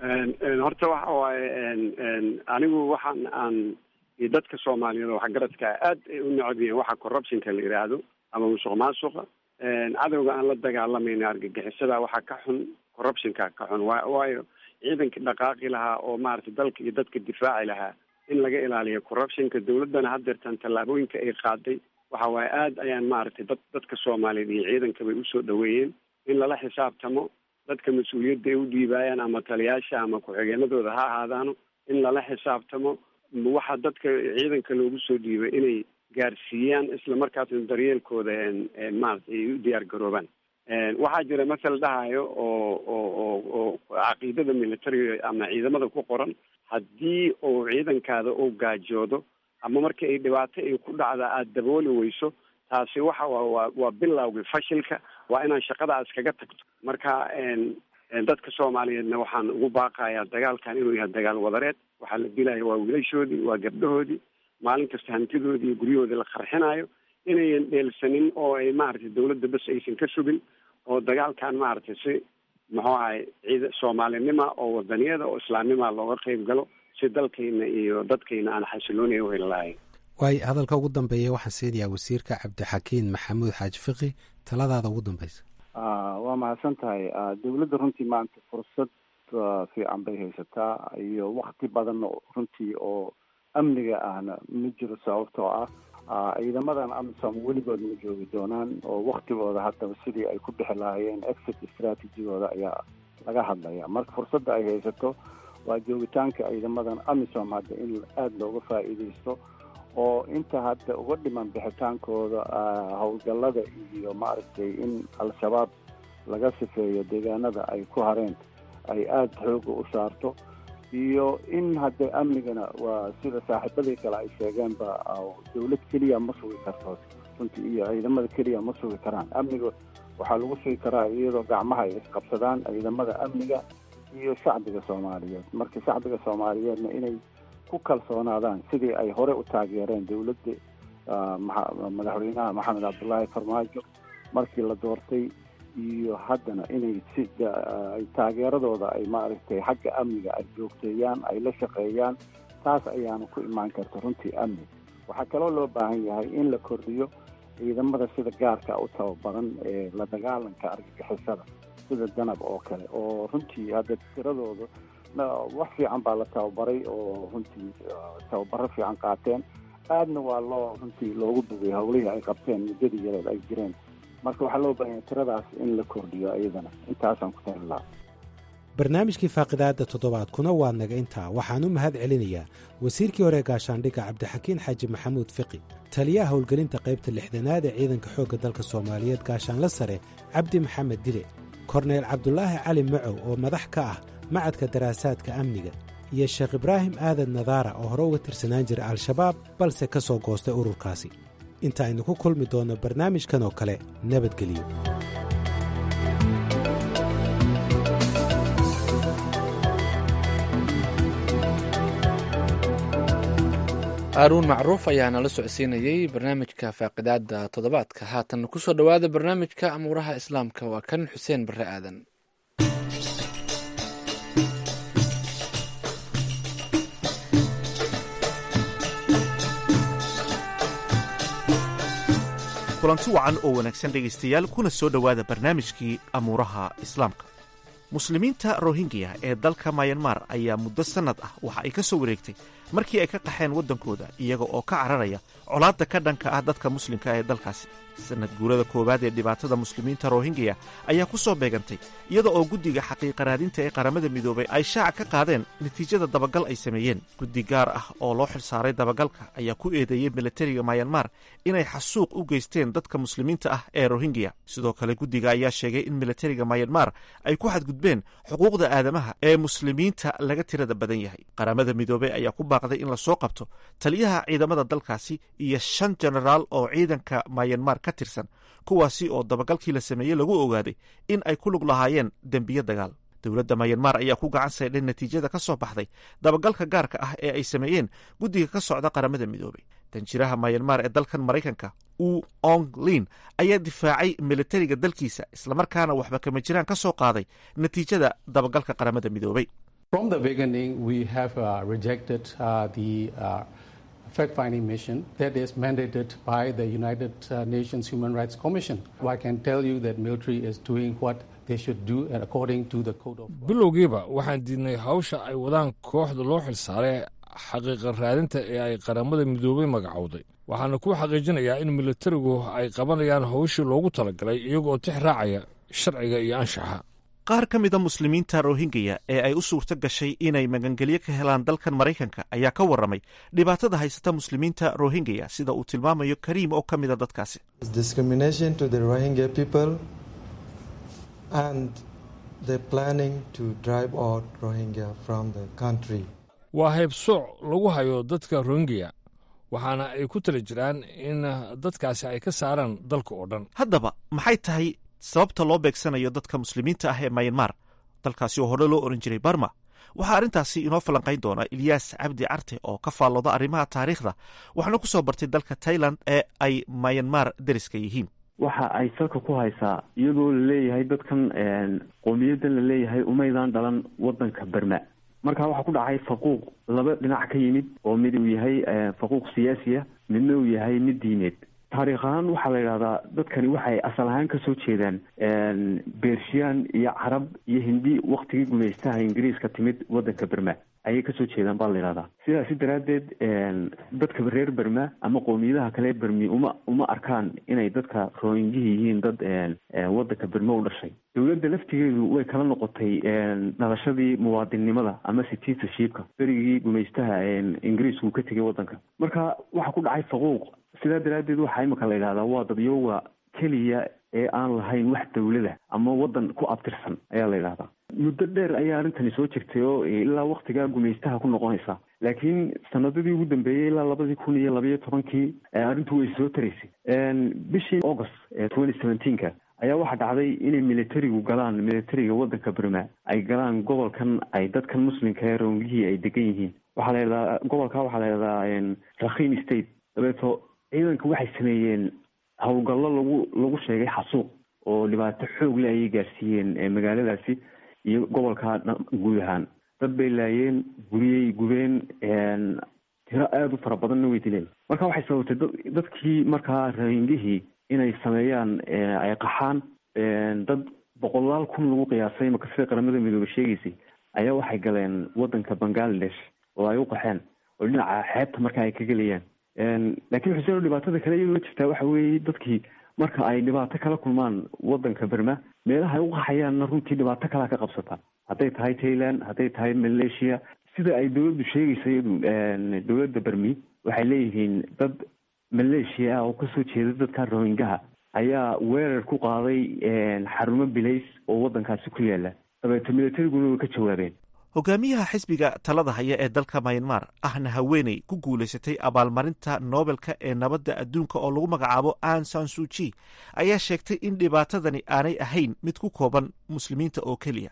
[SPEAKER 4] horta waxa waaye anigu waxaan aan iyo dadka soomaaliyeed oo waxgaradka aad ay u necab yihiin waxa corruptionka la yidhaahdo ama musuq maasuqa cadowga aan la dagaalamayna argagixisada waxaa ka xun corruptionka ka xun wa waayo ciidankii dhaqaaqi lahaa oo maaragtay dalka iyo dadka difaaci lahaa in laga ilaaliyo corruptionka dawladdana haddeertaan tallaabooyinka ay qaaday waxa waaye aad ayaan maaragtay dad dadka soomaaliyeed iyo ciidanka bay usoo dhaweeyeen in lala xisaabtamo dadka mas-uuliyadda ay u dhiibaayaan ama taliyaasha ama ku-xigeenadooda ha ahaadaano in lala xisaabtamo waxa dadka ciidanka loogu soo dhiibay inay gaarsiiyaan isla markaasna daryeelkooda maarata ay u diyaar garoobaan waxaa jira masal dhahayo oo oo oo oo caqiidada militariga ama ciidamada ku qoran haddii uu ciidankaada uu gaajoodo ama marka ay dhibaato ay ku dhacda aada dabooli weyso taasi waxa waa waa waa bilowgii fashilka waa inaan shaqadaas kaga tagto marka dadka soomaaliyeedna waxaan ugu baaqayaa dagaalkan inuu yahay dagaal wadareed waxaa la dilaya waa wiilashoodii waa gabdhahoodii maalin kasta hantidoodii iyo guryahoodii la qarxinayo inayan dheelsanin oo ay maaragtay dawladda bas aysan ka sugin oo dagaalkan maaragtay si muxuu ahay ciid soomaalinima oo wadaniyada oo islaamnima looga qeyb galo si dalkayna iyo dadkayna aan xasiloonaya uheli lahayn
[SPEAKER 9] waayo hadalka ugu dambeeya waxaan siinayaa wasiirka cabdixakiin maxamuud xaaji fiqi taladaada ugu dambeysa
[SPEAKER 11] waa mahadsan tahay dawladda runtii maanta fursad fiican bay haysataa iyo wakti badan runtii oo amniga ahna ma jiro sababtoo ah ciidamadan amisom weligood ma joogi doonaan oo waktigooda haddaba sidii ay ku bixi lahaayeen exit strategigooda ayaa laga hadlaya marka fursadda ay haysato waa joogitaanka ciidamadan amisom hadda in aada looga faa'iidaysto oo inta hadda uga dhiman bixitaankooda howlgallada iyo maaragtay in al-shabaab laga sifeeyo deegaanada ay ku hareen ay aada xooga u saarto iyo in hadda amnigana waa sida saaxiibadii kale ay sheegeenba dawlad keliya ma sugi karto runtii iyo ciidamada keliya ma sugi karaan amniga waxaa lagu sugi karaa iyadoo gacmaha ay isqabsadaan ciidamada amniga iyo shacbiga soomaaliyeed marka shacbiga soomaaliyeedna inay ku kalsoonaadaan sidii ay hore u taageereen dawladda madaxweynaha maxamed cabdullaahi farmaajo markii la doortay iyo haddana inay si ay taageeradooda ay maaragtay xagga amniga ay joogteeyaan ay la shaqeeyaan taas ayaana ku imaan karta runtii amni waxaa kaloo loo baahan yahay in la kordhiyo ciidamada sida gaarka u tababaran ee la dagaalanka argagixisada sida danab oo kale oo runtii hadda tiradooda wax fiican baa la tababaray oo runtii tababaro fiican qaateen aadna waa loo runtii loogu bogay howlihii ay qabteen muddadii yareed ay jireen marka waxaa loo baahanya tiradaas in la kordhiyo iyadana intaasaan ku tali lahaa
[SPEAKER 9] barnaamijkii faaqidaadda toddobaadkuna waa naga intaa waxaan u mahad celinayaa wasiirkii hore gaashaandhigga cabdixakiin xaaji maxamuud fiqi taliyaha howlgelinta qaybta lixdanaad ee ciidanka xoogga dalka soomaaliyeed gaashaanla sare cabdi maxamed dile korneyl cabdulaahi cali macow oo madax ka ah macadka daraasaadka amniga iyo sheekh ibraahim aadan nadaara oo hore uga tirsanaan jira al-shabaab balse ka soo goostay ururkaasi inta aynu ku kulmi doonno barnaamijkan oo kale nabadgeliyo
[SPEAKER 1] haaruun macruuf ayaa nala socodsiinayey barnaamijka faaqidaadda toddobaadka haatan kusoo dhowaada barnaamijka amuuraha islaamka waa kan xuseen barre aadan
[SPEAKER 12] kulanti wacan oo wanaagsan dhegaystayaal kuna soo dhowaada barnaamijkii amuuraha islaamka muslimiinta rohingya ee dalka mayanmar ayaa muddo sannad ah waxa ay ka soo wareegtay markii ay ka qaxeen waddankooda iyaga oo ka cararaya colaadda ka dhanka ah dadka muslimka ee dalkaasi sannad guurada koowaad ee dhibaatada muslimiinta rohingya ayaa ku soo beegantay iyada oo guddiga xaqiiqa raadinta ee qaramada midoobay ay shaaca ka qaadeen natiijada dabagal ay sameeyeen guddi gaar ah oo loo xilsaaray dabagalka ayaa ku eedeeyey milatariga mayanmar inay xasuuq u geysteen dadka muslimiinta ah ee rohingya sidoo kale guddiga ayaa sheegay in milatariga mayanmar ay ku xadgudbeen xuquuqda aadamaha ee muslimiinta laga tirada badan yahay qaramada midoobey ayaa ku baaqday in lasoo qabto taliyaha ciidamada dalkaasi iyo shan jenaraal oo ciidanka mayanmar ka tirsan kuwaasi oo dabagalkii la sameeyey lagu ogaaday in ay ku lug lahaayeen dembiyo dagaal dowladda mayanmar ayaa ku gacan saydhay natiijada ka soo baxday dabagalka gaarka ah ee ay sameeyeen guddiga ka socda qaramada midoobey danjiraha mayanmar ee dalkan maraykanka u ong lin ayaa difaacay militariga dalkiisa islamarkaana waxba kama jiraan ka soo qaaday natiijada dabagalka qaramada midoobey
[SPEAKER 13] fact-finding mission that is mandated by the United uh, Nations Human Rights Commission. I can tell you that military is doing what they should do and according to the code of
[SPEAKER 2] bilowgiiba waxaan diidnay hawsha ay wadaan kooxda loo xilsaaray xaqiiqa raadinta ee ay qaramada midoobey magacowday waxaana ku xaqiijinayaa in militarigu ay qabanayaan hawshii loogu talagalay iyagoo tix raacaya sharciga iyo anshaxa
[SPEAKER 12] qaar ka mida muslimiinta rohingya ee ay u suurto gashay inay magangelyo ka helaan dalkan maraykanka ayaa ka warramay dhibaatada haysata muslimiinta rohingya sida uu tilmaamayo kariim oo ka mida dadkaasi
[SPEAKER 2] waa haybsooc lagu hayo dadka rohingya waxaana ay ku tala jiraan in dadkaasi ay ka saaraan dalka oo dhan
[SPEAKER 12] haddaba maxay tahay sababta loo beegsanayo dadka muslimiinta ah ee mayanmar dalkaasi oo hore loo ohan jiray barma waxaa arrintaasi inoo falanqayn doona ilyaas cabdi carte oo ka faallooda arrimaha taariikhda waxaana ku soo bartay dalka tailand ee ay mayanmar deriska yihiin
[SPEAKER 14] waxa ay salka ku haysaa iyadoo laleeyahay dadkan qowmiyadan laleeyahay umaydaan dhalan wadanka berma marka waxaa ku dhacay faquuq laba dhinac ka yimid oo mid uu yahay faquuq siyaasiya midna uu yahay mid diineed taariikh ahaan waxaa la yidhahdaa dadkani waxay asal ahaan kasoo jeedaan bershiyan iyo carab iyo hindi waktigii gumaystaha ingiriiska timid wadanka berma ayay kasoo jeedaan baa la yidhahdaa sidaasi daraaddeed dadka reer berma ama qowmiyadaha kale bermi uma uma arkaan inay dadka rohingihi yihiin dad wadanka berma u dhashay dowladda laftigeedu way kala noqotay dhalashadii muwaadinnimada ama citizenshipka berigii gumaystaha ingiriisku ka tegay wadanka marka waxaa ku dhacay faquuq sidaa daraaddeed waxaa imika la yidhahdaa waa dadyooga keliya ee aan lahayn wax dawlada ama wadan ku abtirsan ayaa la yidhahdaa muddo dheer ayaa arrintani soo jirtay oo ilaa waktigaa gumaystaha ku noqonaysa laakiin sanadadii ugu dambeeyey ilaa labadii kun iyo labayo tobankii arrintu way soo taraysay bishii august twenty seventeenka ayaa waxaa dhacday inay militarigu galaan militariga wadanka berma ay galaan gobolkan ay dadkan muslimka ee roongihii ay degan yihiin waxaa la yidhahdaa gobolka waxaa la yidhahdaa rakhin state dabeeto ciidanka waxay sameeyeen howlgallo lagu lagu sheegay xasuuq oo dhibaato xoog le ayay gaarsiiyeen magaaladaasi iyo gobolka guud ahaan dad bay laayeen guriyey gubeen tiro aada u fara badanna way dileen marka waxay sababtay dadkii markaa rohingihii inay sameeyaan ay qaxaan dad boqolaal kun lagu qiyaasay maka sida qaramada midoobe sheegaysay ayaa waxay galeen wadanka bangladesh oo ay u qaxeen oo dhinaca xeebta marka ay ka gelayaan laakiin xuseen dhibaatada kale iyadoo jirtaa waxa weeye dadkii marka ay dhibaato kala kulmaan wadanka berma meelaha ay u qaxayaanna runtii dhibaato kalaa ka qabsata hadday tahay thailand hadday tahay malaysia sida ay dowladdu sheegaysa iyadu dowladda bermi waxay leeyihiin dad malaysia ah oo kasoo jeeda dadka rohingaha ayaa weerar ku qaaday xarumo bilays oo wadankaasi ku yaala dabeeto militariguna way ka jawaabeen
[SPEAKER 12] hogaamiyaha xisbiga talada haya ee dalka mayanmar ahna haweeney ku guulaysatay abaalmarinta noobelka ee nabadda adduunka oo lagu magacaabo an sansuji ayaa sheegtay in dhibaatadani aanay ahayn mid ku kooban muslimiinta oo keliya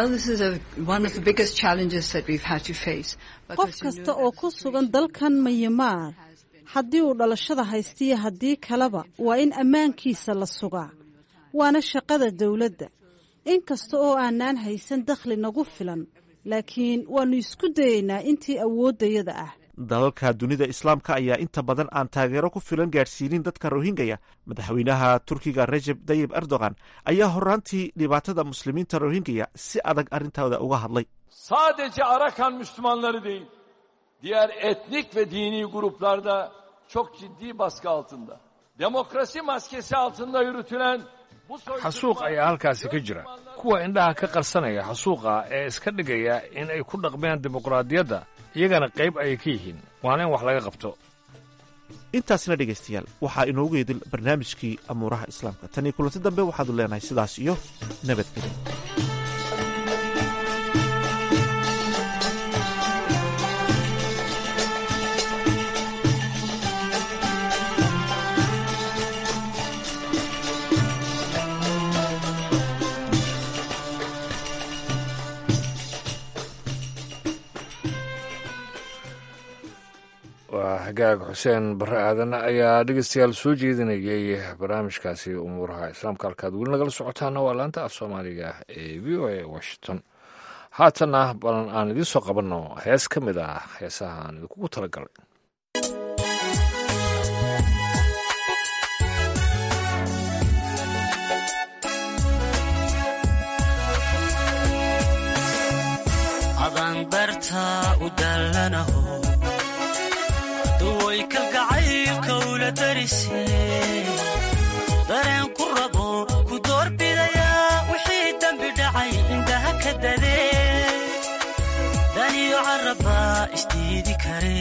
[SPEAKER 15] qof kasta oo ku sugan dalkan mayamaar haddii uu dhalashada haystiyo haddii kaleba waa in ammaankiisa la sugaa waana shaqada dowladda in kasta oo aanaan haysan dakhli nagu filan laakiin waannu isku dayaynaa intii awooddayada ah
[SPEAKER 12] dalalka dunida islaamka ayaa inta badan aan taageero ku filan gaadhsiinin dadka rohingaya madaxweynaha turkiga rajeb tayib erdogan ayaa horaantii dhibaatada muslimiinta rohingaya si adag arrintooda uga hadlay
[SPEAKER 16] sadece Arakan Müslümanları değil, diğer etnik ve dini gruplarda çok ciddi baskı altında. Demokrasi maskesi altında yürütülen bu
[SPEAKER 2] xasuuq ayaa halkaasi ka jira kuwa indhaha ka qarsanaya xasuuqa ee iska dhigaya in ay ku dhaqmeen dimuqraadiyadda iyagana qayb ayay ka yihiin waana in wax laga qabto
[SPEAKER 12] intaasna dhegaystayaal waxaa inoogu yeedil barnaamijkii amuuraha islaamka tan iyo kulanti dambe waxaadu leenahay sidaas iyo nabadgelyo
[SPEAKER 2] waa hagaag xuseen barre aadan ayaa dhegeystayaal soo jeedinayay barnaamijkaasi umuuraha islaamka halkaad weli nagala socotaana waa laanta af soomaaliga ee v o a washington haatanna balan aan idiin soo qabanno hees ka mid ah heesaha aan idinkugu talagalay
[SPEAKER 17] duway kalgacaylka ula darise dareen ku rabo ku doorbidayaa wixii dembi dhacay indhaha ka dadee daniyo carabaa isdiidi kare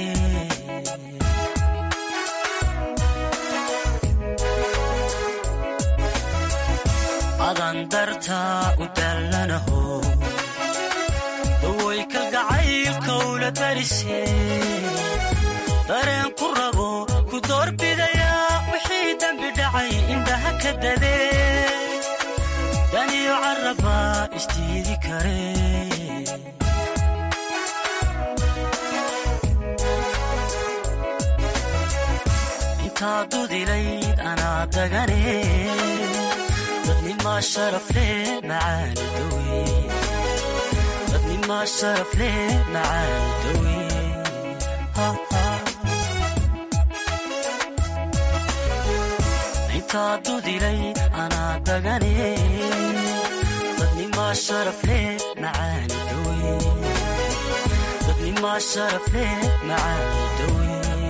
[SPEAKER 17] adan dartaa u dallanaho duway kalgacaylka ula darise dareen ku rabo ku doorbidayaa wixii dembi dhacay indhaha ka dadee daniyo carabaa isdiidi kare intaa dudilayd anaa dagane dadnimaa sharafle macaani dawe dadnimaa sharafle macaani dawe intaa dudilay anaa dagane dadnimaa sharafle macaani dawe dadnimaa sharafle macaani dawe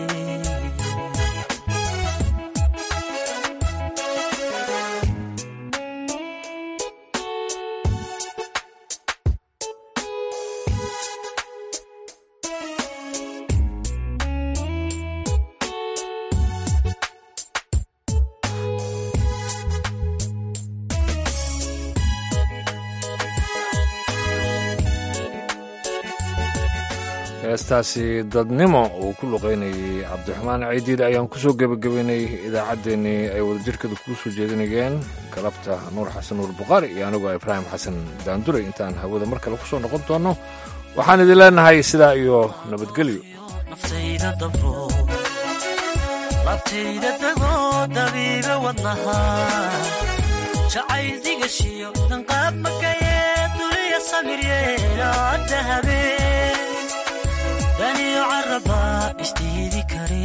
[SPEAKER 2] heestaasi dadnimo uu ku luqaynayay cabdiraxmaan ciidiid ayaan kusoo gebagabaynay idaacaddeenii ay wadajirkada kuu soo jeedinayeen galabta nuur xasan nuur bukhaari iyo anigoo ibraahim xasan daanduray intaan hawada mar kale ku soo noqon doonno waxaan idin leenahay sidaa iyo nabadgelyo
[SPEAKER 17] labtayda dagoo dabiiba wadnaha jacayl digashiyo danqaab makayee duliya samiryeelaa dahabe daniyo carabaa isdiidi kare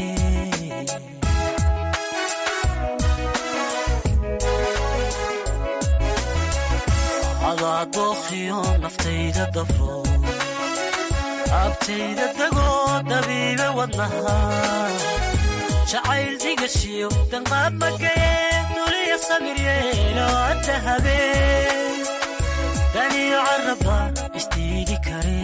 [SPEAKER 17] adaa dookhiyo naftayda dabro abtayda dagoo dabiiba wadnaha jacayl digashiyo danqaab makayee samir yeelo adda habeen daniyo caraba isdiidi kare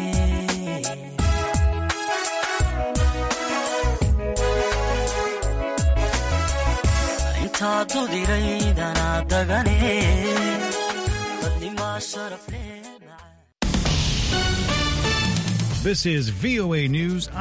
[SPEAKER 17] intaa dudiraydana dagane dadnimaa sharaf leh
[SPEAKER 18] This is VOA News.